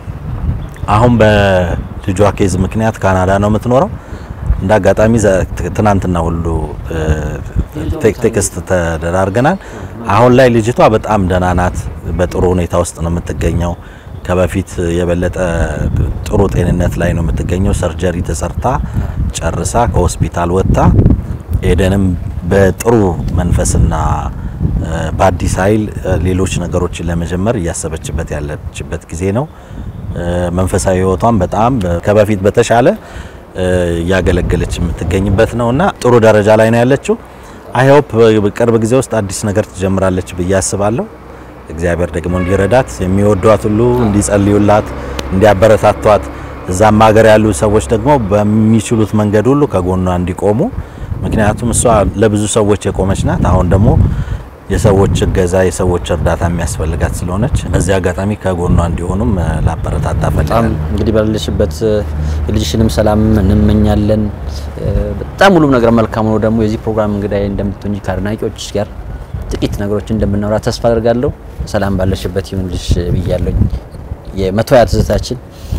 Speaker 5: አሁን በልጇ ኬዝ ምክንያት ካናዳ ነው የምትኖረው። እንደ አጋጣሚ ዘ- ት- ትናንትና ሁሉ እ፣ ቴክ- ቴክስት ተደራርገናል። አሁን ላይ ልጅቷ በጣም ደህና ናት። በጥሩ ሁኔታ ውስጥ ነው የምትገኘው። ከበፊት የበለጠ ጥሩ ጤንነት ላይ ነው የምትገኘው። ሰርጀሪ ተሰርታ ጨርሳ ከሆስፒታል ወጥታ ኤደንም በጥሩ መንፈስና እ፣ በአዲስ ኃይል እ፣ ሌሎች ነገሮችን ለመጀመር እያሰበችበት ያለችበት ጊዜ ነው። እ፣ መንፈሳዊ ሕይወቷን በጣም በ- ከበፊት በተሻለ እ፣ እያገለገለች የምትገኝበት ነው እና ጥሩ ደረጃ ላይ ነው ያለችው። አይ ሆፕ በቅርብ ጊዜ ውስጥ አዲስ ነገር ትጀምራለች ብዬ አስባለሁ። እግዚአብሔር ደግሞ እንዲረዳት የሚወዷት ሁሉ እንዲጸልዩላት፣ እንዲያበረታቷት እዛም ሀገር ያሉ ሰዎች ደግሞ በሚችሉት መንገድ ሁሉ ከጎኗ እንዲቆሙ ምክንያቱም እሷ ለብዙ ሰዎች የቆመች ናት። አሁን ደግሞ የሰዎች እገዛ የሰዎች እርዳታ የሚያስፈልጋት ስለሆነች በዚህ አጋጣሚ ከጎኗ እንዲሆኑም እ፣ ላበረታታ
Speaker 6: በጣም
Speaker 5: ፈልጋለሁ።
Speaker 6: እንግዲህ ባለሽበት የልጅሽንም ሰላም እንመኛለን። እ፣ በጣም ሁሉም ነገር መልካም ሆኖ ደግሞ የዚህ ፕሮግራም እንግዳይ እንደምትሆኚ ከአድናቂዎች ጋር ጥቂት ነገሮች እንደምናወራ ተስፋ አድርጋለሁ። ሰላም ባለሽበት ይሁንልሽ ብያለኝ። የመቶ ሀያ ትዝታችን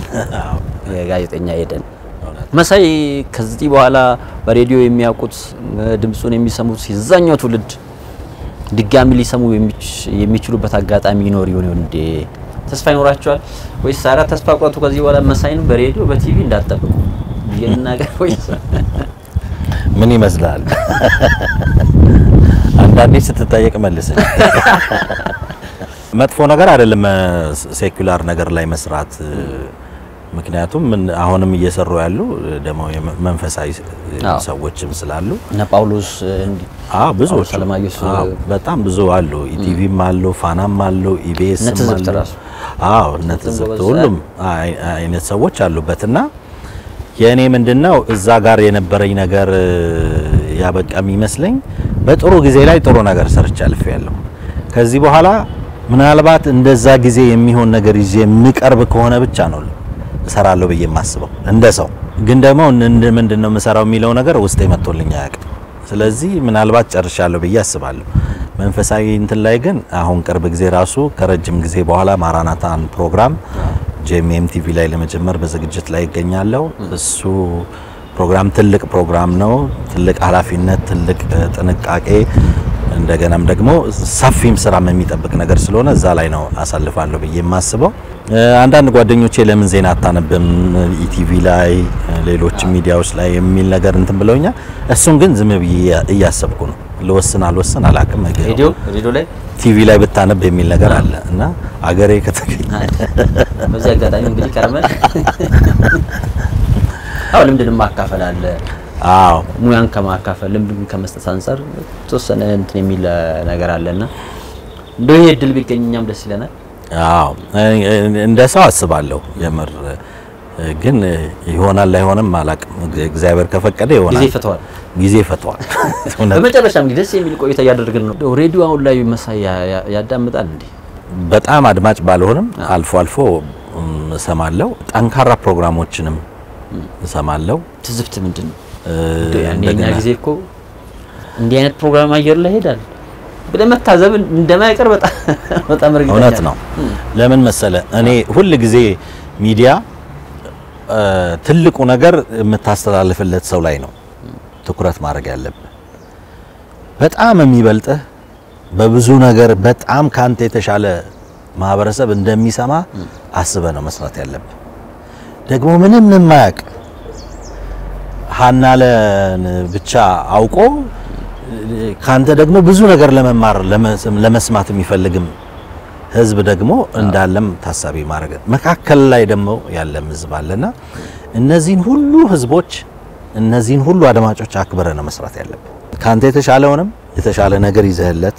Speaker 6: የጋዜጠኛ ኤደን መሳይ ከዚህ በኋላ በሬዲዮ የሚያውቁት እ፣ ድምፁን የሚሰሙት የዛኛው ትውልድ ድጋሚ ሊሰሙ የሚች- የሚችሉበት አጋጣሚ ይኖር ይሆን ይሆን እንዴ? ተስፋ ይኖራቸዋል ወይስ ሳራ ተስፋ ቆርጡ ከዚህ በኋላ መሳይን በሬዲዮ በቲቪ እንዳትጠብቁ የናገር ወይስ
Speaker 5: ምን ይመስላል? አንዳንዴ ስትጠየቅ መልስ። መጥፎ ነገር አይደለም ሴኩላር ነገር ላይ መስራት። ምክንያቱም ምን- አሁንም እየሰሩ ያሉ ደግሞ የመ- መንፈሳዊ
Speaker 6: አዎ።
Speaker 5: ሰዎችም ስላሉ
Speaker 6: እነ ጳውሎስ እንዲ
Speaker 5: አዎ ብዙዎች
Speaker 6: ሰለማየሁ ሱ-
Speaker 5: አዎ፣ በጣም ብዙ አሉ። ኢቲቪም አሉ፣ ፋናም አሉ፣ ኢቢኤስም
Speaker 6: እነ ትዝብት
Speaker 5: አሉ።
Speaker 6: ራሱ።
Speaker 5: አዎ እነ
Speaker 6: ትዝብትም
Speaker 5: ትዝብት
Speaker 6: ጎበዝ
Speaker 5: ሁሉም አይ- አይነት ሰዎች አሉበትና የእኔ ምንድነው እዛ ጋር የነበረኝ ነገር እ፣ ያበቃ የሚመስለኝ በጥሩ ጊዜ ላይ ጥሩ ነገር ሰርቼ አልፌያለሁ። ከዚህ በኋላ ምናልባት እንደዛ ጊዜ የሚሆን ነገር ይዤ የምቀርብ ከሆነ ብቻ ነው እሰራለሁ ብዬ የማስበው እንደ ሰው። ግን ደግሞ እንደ ምንድን ነው የምሰራው የሚለው ነገር ውስጤ መጥቶልኝ አያውቅም። ስለዚህ ምናልባት ጨርሻለሁ ብዬ አስባለሁ። መንፈሳዊ እንትን ላይ ግን አሁን ቅርብ ጊዜ ራሱ ከረጅም ጊዜ በኋላ ማራናታን ፕሮግራም ጄኤምኤም ቲቪ ላይ ለመጀመር በዝግጅት ላይ ይገኛለሁ። እሱ ፕሮግራም ትልቅ ፕሮግራም ነው። ትልቅ ኃላፊነት፣ ትልቅ እ፣ ጥንቃቄ እንደገናም ደግሞ ሰፊም ስራም የሚጠብቅ ነገር ስለሆነ እዛ ላይ ነው አሳልፋለሁ ብዬ የማስበው። እ፣ አንዳንድ ጓደኞቼ ለምን ዜና አታነብም ኢቲቪ ላይ እ፣ ሌሎች ሚዲያዎች ላይ የሚል ነገር እንትን ብለውኛል። እሱን ግን ዝም ብዬ እያሰብኩ ነው። ልወስን አልወስን አላቅም።
Speaker 6: ሬዲዮ ሬዲዮ ላይ
Speaker 5: ቲቪ ላይ ብታነብ የሚል ነገር አለ እና አገሬ ከተገኘ
Speaker 6: በዚህ አጋጣሚ እንግዲህ ቀርመን አዎ ልምድን ማካፈል አለ
Speaker 5: አዎ
Speaker 6: ሙያን ከማካፈል ልምድን ከመስጠት አንጻር የተወሰነ እንትን የሚል እ፣ ነገር አለና እንደው ይሄ እድል ቢገኝ እኛም ደስ ይለናል።
Speaker 5: አዎ እንደ ሰው አስባለሁ። የምር ግን ይሆናል ላይሆንም አላቅም። እግዚአብሔር ከፈቀደ
Speaker 6: ጊዜ
Speaker 5: ይሆናል።
Speaker 6: ይፈተዋል።
Speaker 5: ጊዜ ፈቷል። እውነት
Speaker 6: በመጨረሻም እንግዲህ ደስ የሚል ቆይታ እያደረግን ነው። እንደው ሬዲዮ አሁን ላይ መሳይ ያ- ያ- ያዳምጣል እንዴ?
Speaker 5: በጣም አድማጭ ባልሆንም አልፎ አልፎ እም፣ እሰማለሁ። ጠንካራ ፕሮግራሞችንም እሰማለሁ።
Speaker 6: ትዝብት ምንድን ነው?
Speaker 5: እ፣
Speaker 6: እንደው ያኔ የኛ
Speaker 5: እንደገና
Speaker 6: ጊዜ እኮ እንዲህ አይነት ፕሮግራም አየር ላይ ሄዳል ብለህ መታዘብ እንደማይቀር በጣም በጣም እርግጠኛ
Speaker 5: እውነት
Speaker 6: ነኝ።
Speaker 5: ነው። ለምን መሰለ እኔ ሁል ጊዜ ሚዲያ እ፣ ትልቁ ነገር የምታስተላልፍለት ሰው ላይ ነው ትኩረት ማድረግ ያለብህ። በጣም የሚበልጥህ በብዙ ነገር በጣም ካንተ የተሻለ ማህበረሰብ እንደሚሰማ አስበህ ነው መስራት ያለብህ። ደግሞ ምንም የማያውቅ ሀናለን ብቻ አውቆ ካንተ ደግሞ ብዙ ነገር ለመማር ለመስ- ለመስማት የሚፈልግም ህዝብ ደግሞ እንዳለም ታሳቢ ማድረግ መካከል ላይ ደግሞ ያለም ህዝብ አለና እነዚህን ሁሉ ህዝቦች እነዚህን ሁሉ አድማጮች አክብረ ነው መስራት ያለብህ። ካንተ የተሻለውንም የተሻለ ነገር ይዘህለት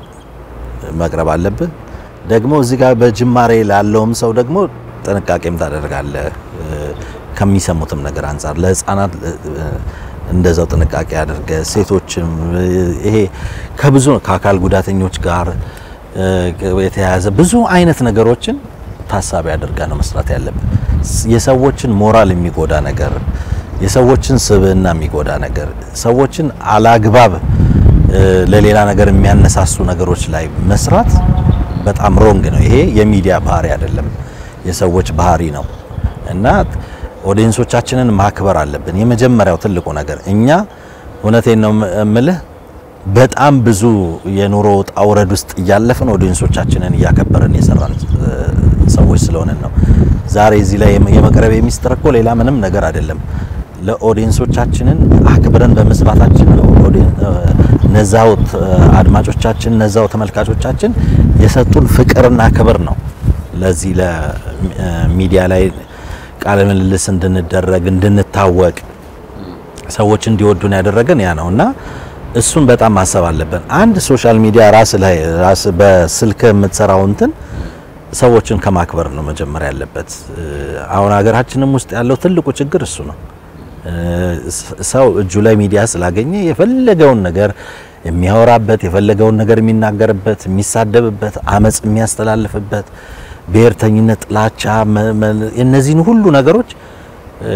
Speaker 5: መቅረብ አለብህ። ደግሞ እዚህ ጋር በጅማሬ ላለውም ሰው ደግሞ ጥንቃቄም ታደርጋለህ። እ፣ ከሚሰሙትም ነገር አንጻር ለህፃናት እ፣ እንደዛው ጥንቃቄ አድርገ ሴቶችም እ፣ ይሄ ከብዙ ከአካል ጉዳተኞች ጋር እ፣ የተያያዘ ብዙ አይነት ነገሮችን ታሳቢ አድርጋ ነው መስራት ያለብን። የሰዎችን ሞራል የሚጎዳ ነገር፣ የሰዎችን ስብዕና የሚጎዳ ነገር፣ ሰዎችን አላግባብ እ፣ ለሌላ ነገር የሚያነሳሱ ነገሮች ላይ መስራት በጣም ሮንግ ነው። ይሄ የሚዲያ ባህሪ አይደለም፣ የሰዎች ባህሪ ነው እና ኦዲየንሶቻችንን ማክበር አለብን። የመጀመሪያው ትልቁ ነገር እኛ እውነቴን ነው እምልህ በጣም ብዙ የኑሮ ውጣ ውረድ ውስጥ እያለፍን ኦዲየንሶቻችንን እያከበርን የሰራን እ፣ ሰዎች ስለሆነን ነው። ዛሬ እዚህ ላይ የመ- የመቅረብ የሚስጥር እኮ ሌላ ምንም ነገር አይደለም። ለኦዲየንሶቻችንን አክብረን በመስራታችን ነው። ኦዲየን- እ፣ እነዛው ት- አድማጮቻችን እነዛው ተመልካቾቻችን የሰጡን ፍቅርና ክብር ነው ለዚህ ለሚዲያ ላይ ቃለ ምልልስ እንድንደረግ እንድንታወቅ ሰዎች እንዲወዱን ያደረገን ያ ነው እና እሱን በጣም ማሰብ አለብን። አንድ ሶሻል ሚዲያ ራስ ላይ ራስ በስልክ የምትሰራው እንትን ሰዎችን ከማክበር ነው መጀመሪያ ያለበት። እ፣ አሁን ሀገራችንም ውስጥ ያለው ትልቁ ችግር እሱ ነው። እ፣ ስ- ሰው እጁ ላይ ሚዲያ ስላገኘ የፈለገውን ነገር የሚያወራበት፣ የፈለገውን ነገር የሚናገርበት፣ የሚሳደብበት፣ አመጽ የሚያስተላልፍበት፣ ብሔርተኝነት፣ ጥላቻ፣ መ- መ- እነዚህን ሁሉ ነገሮች እ፣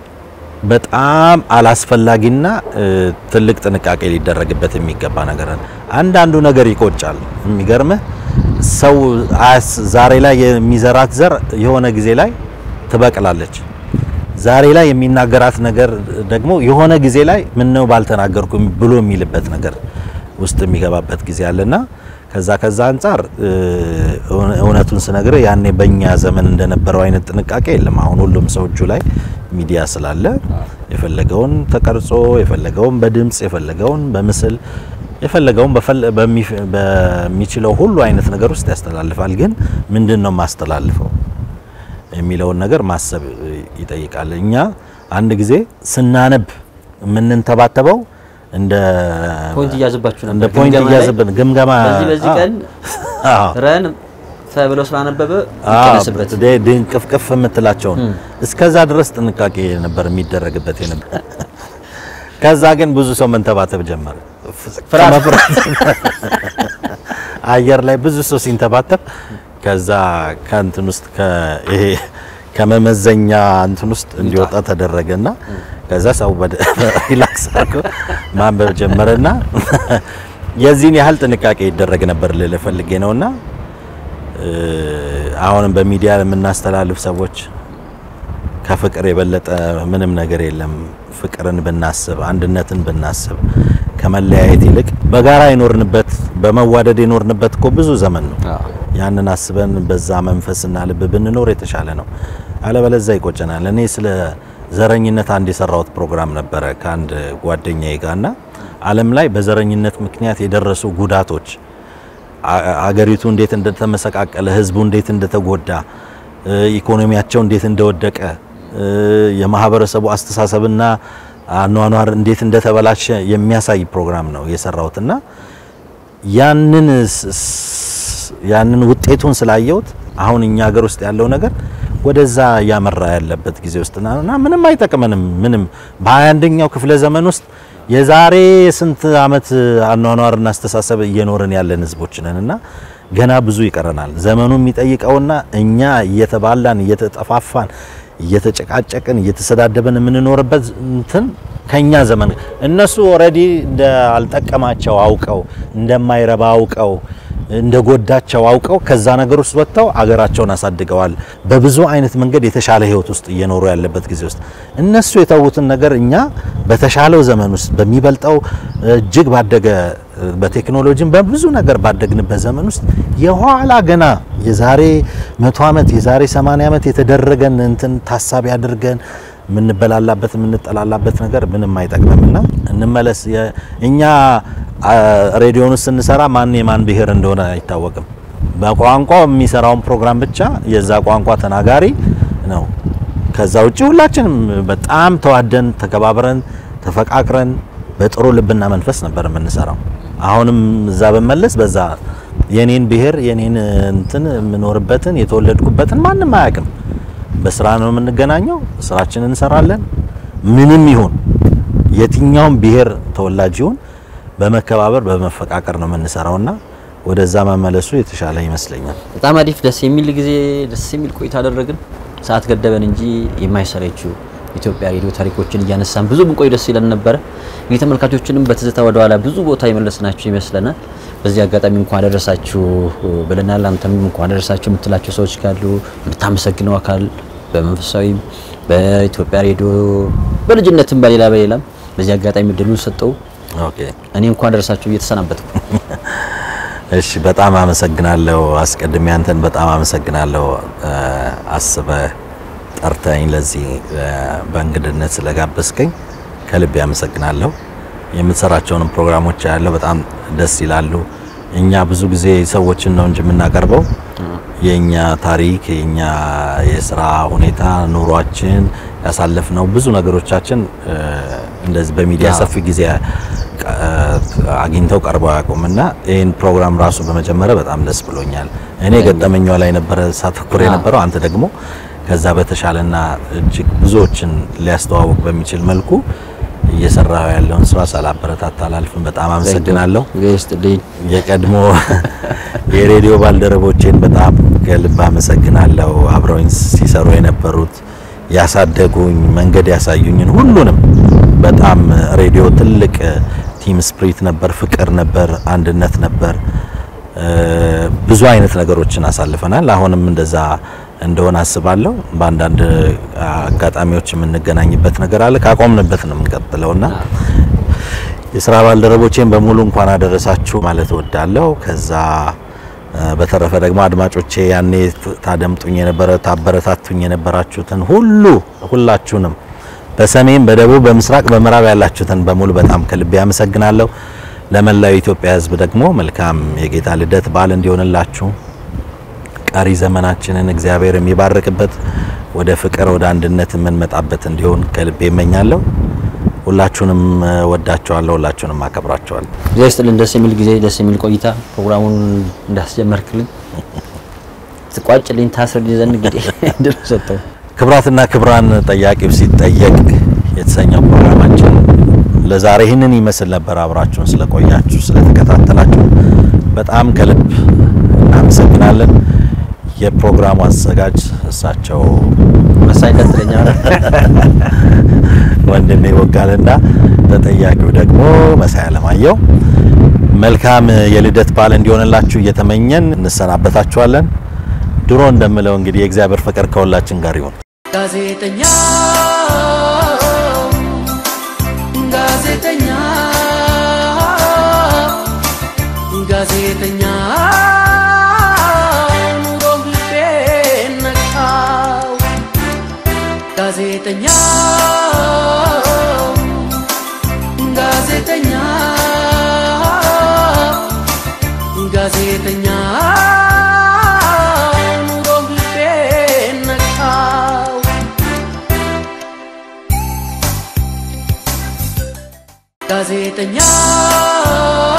Speaker 5: በጣም አላስፈላጊና እ፣ ትልቅ ጥንቃቄ ሊደረግበት የሚገባ ነገር አለ። አንዳንዱ ነገር ይቆጫል። የሚገርምህ ሰው አያስ- ዛሬ ላይ የሚዘራት ዘር የሆነ ጊዜ ላይ ትበቅላለች። ዛሬ ላይ የሚናገራት ነገር ደግሞ የሆነ ጊዜ ላይ ምን ነው ባልተናገርኩ ብሎ የሚልበት ነገር ውስጥ የሚገባበት ጊዜ አለና ከዛ ከዛ አንጻር እ፣ እውነ- እውነቱን ስነግርህ ያኔ በእኛ ዘመን እንደነበረው አይነት ጥንቃቄ የለም። አሁን ሁሉም ሰው እጁ ላይ ሚዲያ ስላለ የፈለገውን ተቀርጾ የፈለገውን በድምጽ የፈለገውን በምስል የፈለገውን በፈለ- በሚ- በሚችለው ሁሉ አይነት ነገር ውስጥ ያስተላልፋል። ግን ምንድን ነው ማስተላልፈው የሚለውን ነገር ማሰብ ይጠይቃል። እኛ አንድ ጊዜ ስናነብ የምንንተባተበው እንደ
Speaker 6: ፖይንት እያዘባችሁ ነበር።
Speaker 5: እንደ ፖይንት
Speaker 6: ግምገማ ላይ
Speaker 5: እያዘብን ግምገማ
Speaker 6: በዚህ በዚህ
Speaker 5: አዎ።
Speaker 6: ቀን
Speaker 5: አዎ
Speaker 6: ረን ተብሎ ስላነበበ
Speaker 5: አዎ፣
Speaker 6: ይቀነስበት።
Speaker 5: ድ- ድንቅፍቅፍ የምትላቸውን እስከዛ ድረስ ጥንቃቄ ነበር የሚደረግበት የነበር። ከዛ ግን ብዙ ሰው መንተባተብ ጀመረ።
Speaker 6: ፍርሃት።
Speaker 5: ከመፍራት አየር ላይ ብዙ ሰው ሲንተባተብ ከዛ ከእንትን ውስጥ ከ- ይሄ ከመመዘኛ እንትን ውስጥ እንዲወጣ ተደረገና ከዛ ሰው በደ- ሪላክስ አድርጎ ማንበብ ጀመረና የዚህን ያህል ጥንቃቄ ይደረግ ነበር ልልህ ፈልጌ ነውና አሁንም በሚዲያ የምናስተላልፍ ሰዎች ከፍቅር የበለጠ ምንም ነገር የለም። ፍቅርን ብናስብ፣ አንድነትን ብናስብ ከመለያየት ይልቅ በጋራ የኖርንበት በመዋደድ የኖርንበት እኮ ብዙ ዘመን ነው። ያንን አስበን በዛ መንፈስና ልብ ብንኖር የተሻለ ነው። አለበለዛ ይቆጨናል። እኔ ስለ ዘረኝነት አንድ የሰራሁት ፕሮግራም ነበረ ከአንድ ጓደኛዬ ጋርና ዓለም ላይ በዘረኝነት ምክንያት የደረሱ ጉዳቶች አ- አገሪቱ እንዴት እንደተመሰቃቀለ፣ ህዝቡ እንዴት እንደተጎዳ፣ እ፣ ኢኮኖሚያቸው እንዴት እንደወደቀ፣ እ፣ የማህበረሰቡ አስተሳሰብና አኗኗር እንዴት እንደተበላሸ የሚያሳይ ፕሮግራም ነው የሰራሁትና ያንን ስ- ስ- ያንን ውጤቱን ስላየሁት አሁን እኛ ሀገር ውስጥ ያለው ነገር ወደዛ እያመራ ያለበት ጊዜ ውስጥ ና- እና ምንም አይጠቅመንም። ምንም በ21ኛው ክፍለ ዘመን ውስጥ የዛሬ ስንት አመት አኗኗርና አስተሳሰብ እየኖርን ያለን ህዝቦች ነን እና ገና ብዙ ይቀረናል። ዘመኑ የሚጠይቀውና እኛ እየተባላን እየተጠፋፋን እየተጨቃጨቅን እየተሰዳደብን የምንኖርበት እንትን ከኛ ዘመን እነሱ ኦልሬዲ እንዳልጠቀማቸው አውቀው እንደማይረባ አውቀው እንደጎዳቸው አውቀው ከዛ ነገር ውስጥ ወጥተው አገራቸውን አሳድገዋል። በብዙ አይነት መንገድ የተሻለ ህይወት ውስጥ እየኖሩ ያለበት ጊዜ ውስጥ እነሱ የተዉትን ነገር እኛ በተሻለው ዘመን ውስጥ በሚበልጠው እጅግ ባደገ በቴክኖሎጂም በብዙ ነገር ባደግንበት ዘመን ውስጥ የኋላ ገና የዛሬ መቶ ዓመት የዛሬ 80 ዓመት የተደረገን እንትን ታሳቢ አድርገን የምንበላላበት የምንጠላላበት ነገር ምንም አይጠቅምምና እንመለስ። የ- እኛ ሬዲዮን ውስጥ ስንሰራ ማን የማን ብሔር እንደሆነ አይታወቅም። በቋንቋ የሚሰራውን ፕሮግራም ብቻ የዛ ቋንቋ ተናጋሪ ነው። ከዛ ውጭ ሁላችንም በጣም ተዋደን ተከባብረን ተፈቃቅረን በጥሩ ልብና መንፈስ ነበር የምንሰራው። አሁንም እዛ በመለስ በዛ የኔን ብሔር የኔን እንትን የምኖርበትን የተወለድኩበትን ማንም አያውቅም። በስራ ነው የምንገናኘው፣ ስራችንን እንሰራለን። ምንም ይሁን የትኛውም ብሔር ተወላጅ ይሁን በመከባበር በመፈቃቀር ነው የምንሰራውና ወደዛ መመለሱ የተሻለ ይመስለኛል።
Speaker 6: በጣም አሪፍ ደስ የሚል ጊዜ ደስ የሚል ቆይታ አደረግን። ሰዓት ገደበን እንጂ የማይሰለችው ኢትዮጵያ ሬዲዮ ታሪኮችን እያነሳን ብዙ ብንቆይ ደስ ይለን ነበረ። እንግዲህ ተመልካቾችንም በትዝታ ወደ ኋላ ብዙ ቦታ የመለስናቸው ይመስለናል። በዚህ አጋጣሚ እንኳን አደረሳችሁ ብለናል። አንተም እንኳን አደረሳችሁ የምትላቸው ሰዎች ካሉ የምታመሰግነው አካል በመንፈሳዊም በኢትዮጵያ ሬዲዮ በልጅነትም በሌላ በሌላም በዚህ አጋጣሚ እድሉን ሰጠው።
Speaker 5: ኦኬ
Speaker 6: እኔ እንኳን አደረሳችሁ እየተሰናበትኩ
Speaker 5: እሺ፣ በጣም አመሰግናለሁ። አስቀድሜ አንተን በጣም አመሰግናለሁ አስበህ ጠርተኝ ለዚህ በእንግድነት ስለጋበዝከኝ ከልቤ አመሰግናለሁ። የምትሰራቸውንም ፕሮግራሞች ያለው በጣም ደስ ይላሉ። እኛ ብዙ ጊዜ ሰዎችን ነው እንጂ የምናቀርበው የኛ ታሪክ የኛ የስራ ሁኔታ ኑሯችን ያሳለፍነው ብዙ ነገሮቻችን እንደዚህ በሚዲያ ሰፊ ጊዜ አግኝተው ቀርበው አያውቁምና ይህን ፕሮግራም ራሱ በመጀመሪያ በጣም ደስ ብሎኛል። እኔ ገጠመኛ ላይ ነበረ ሳተኩር የነበረው አንተ ደግሞ ከዛ በተሻለና እጅግ ብዙዎችን ሊያስተዋውቅ በሚችል መልኩ እየሰራው ያለውን ስራ ሳላበረታታ አላልፍም። በጣም አመሰግናለሁ።
Speaker 6: ገስጥልኝ
Speaker 5: የቀድሞ የሬዲዮ ባልደረቦቼን በጣም ከልብ አመሰግናለሁ። አብረውኝ ሲሰሩ የነበሩት ያሳደጉኝ፣ መንገድ ያሳዩኝን ሁሉንም በጣም ሬዲዮ ትልቅ ቲም ስፕሪት ነበር፣ ፍቅር ነበር፣ አንድነት ነበር። ብዙ አይነት ነገሮችን አሳልፈናል። አሁንም እንደዛ እንደሆነ አስባለሁ። በአንዳንድ አጋጣሚዎች የምንገናኝበት ነገር አለ። ካቆምንበት ነው የምንቀጥለውና የስራ ባልደረቦቼን በሙሉ እንኳን አደረሳችሁ ማለት እወዳለሁ። ከዛ በተረፈ ደግሞ አድማጮቼ ያኔ ታደምጡኝ የነበረ ታበረታቱኝ የነበራችሁትን ሁሉ ሁላችሁንም በሰሜን፣ በደቡብ፣ በምስራቅ፣ በምዕራብ ያላችሁትን በሙሉ በጣም ከልቤ አመሰግናለሁ። ለመላው የኢትዮጵያ ሕዝብ ደግሞ መልካም የጌታ ልደት በዓል እንዲሆንላችሁ ቀሪ ዘመናችንን እግዚአብሔር የሚባርክበት ወደ ፍቅር ወደ አንድነት የምንመጣበት እንዲሆን ከልቤ እመኛለሁ። ሁላችሁንም ወዳችኋለሁ፣ ሁላችሁንም አከብራችኋለሁ።
Speaker 6: እግዚአብሔር ይስጥልን። ደስ የሚል ጊዜ፣ ደስ የሚል ቆይታ ፕሮግራሙን እንዳስጀመርክልን ትቋጭልኝ ታስርልኝ ዘንድ እንግዲህ እድል ሰጠው።
Speaker 5: ክብራትና ክብራን ጠያቂው ሲጠየቅ የተሰኘው ፕሮግራማችን ለዛሬ ይህንን ይመስል ነበር። አብራችሁን ስለቆያችሁ ስለተከታተላችሁ በጣም ከልብ እናመሰግናለን። የፕሮግራሙ አዘጋጅ እሳቸው
Speaker 6: መሳይ ቀጥለኛል።
Speaker 5: ወንድሜ ወጋልና ተጠያቂው ደግሞ መሳይ አለማየሁ። መልካም የልደት በዓል እንዲሆንላችሁ እየተመኘን እንሰናበታችኋለን። ድሮ እንደምለው እንግዲህ የእግዚአብሔር ፍቅር ከሁላችን ጋር ይሁን።
Speaker 1: ጋዜጠኛ ጋዜጠኛ ጋዜጠኛ ኑሮ ልቤን ነካው ጋዜጠኛ ጋዜጠኛ ጋዜጠኛ ኑሮ ልቤን ነካው ጋዜጠኛ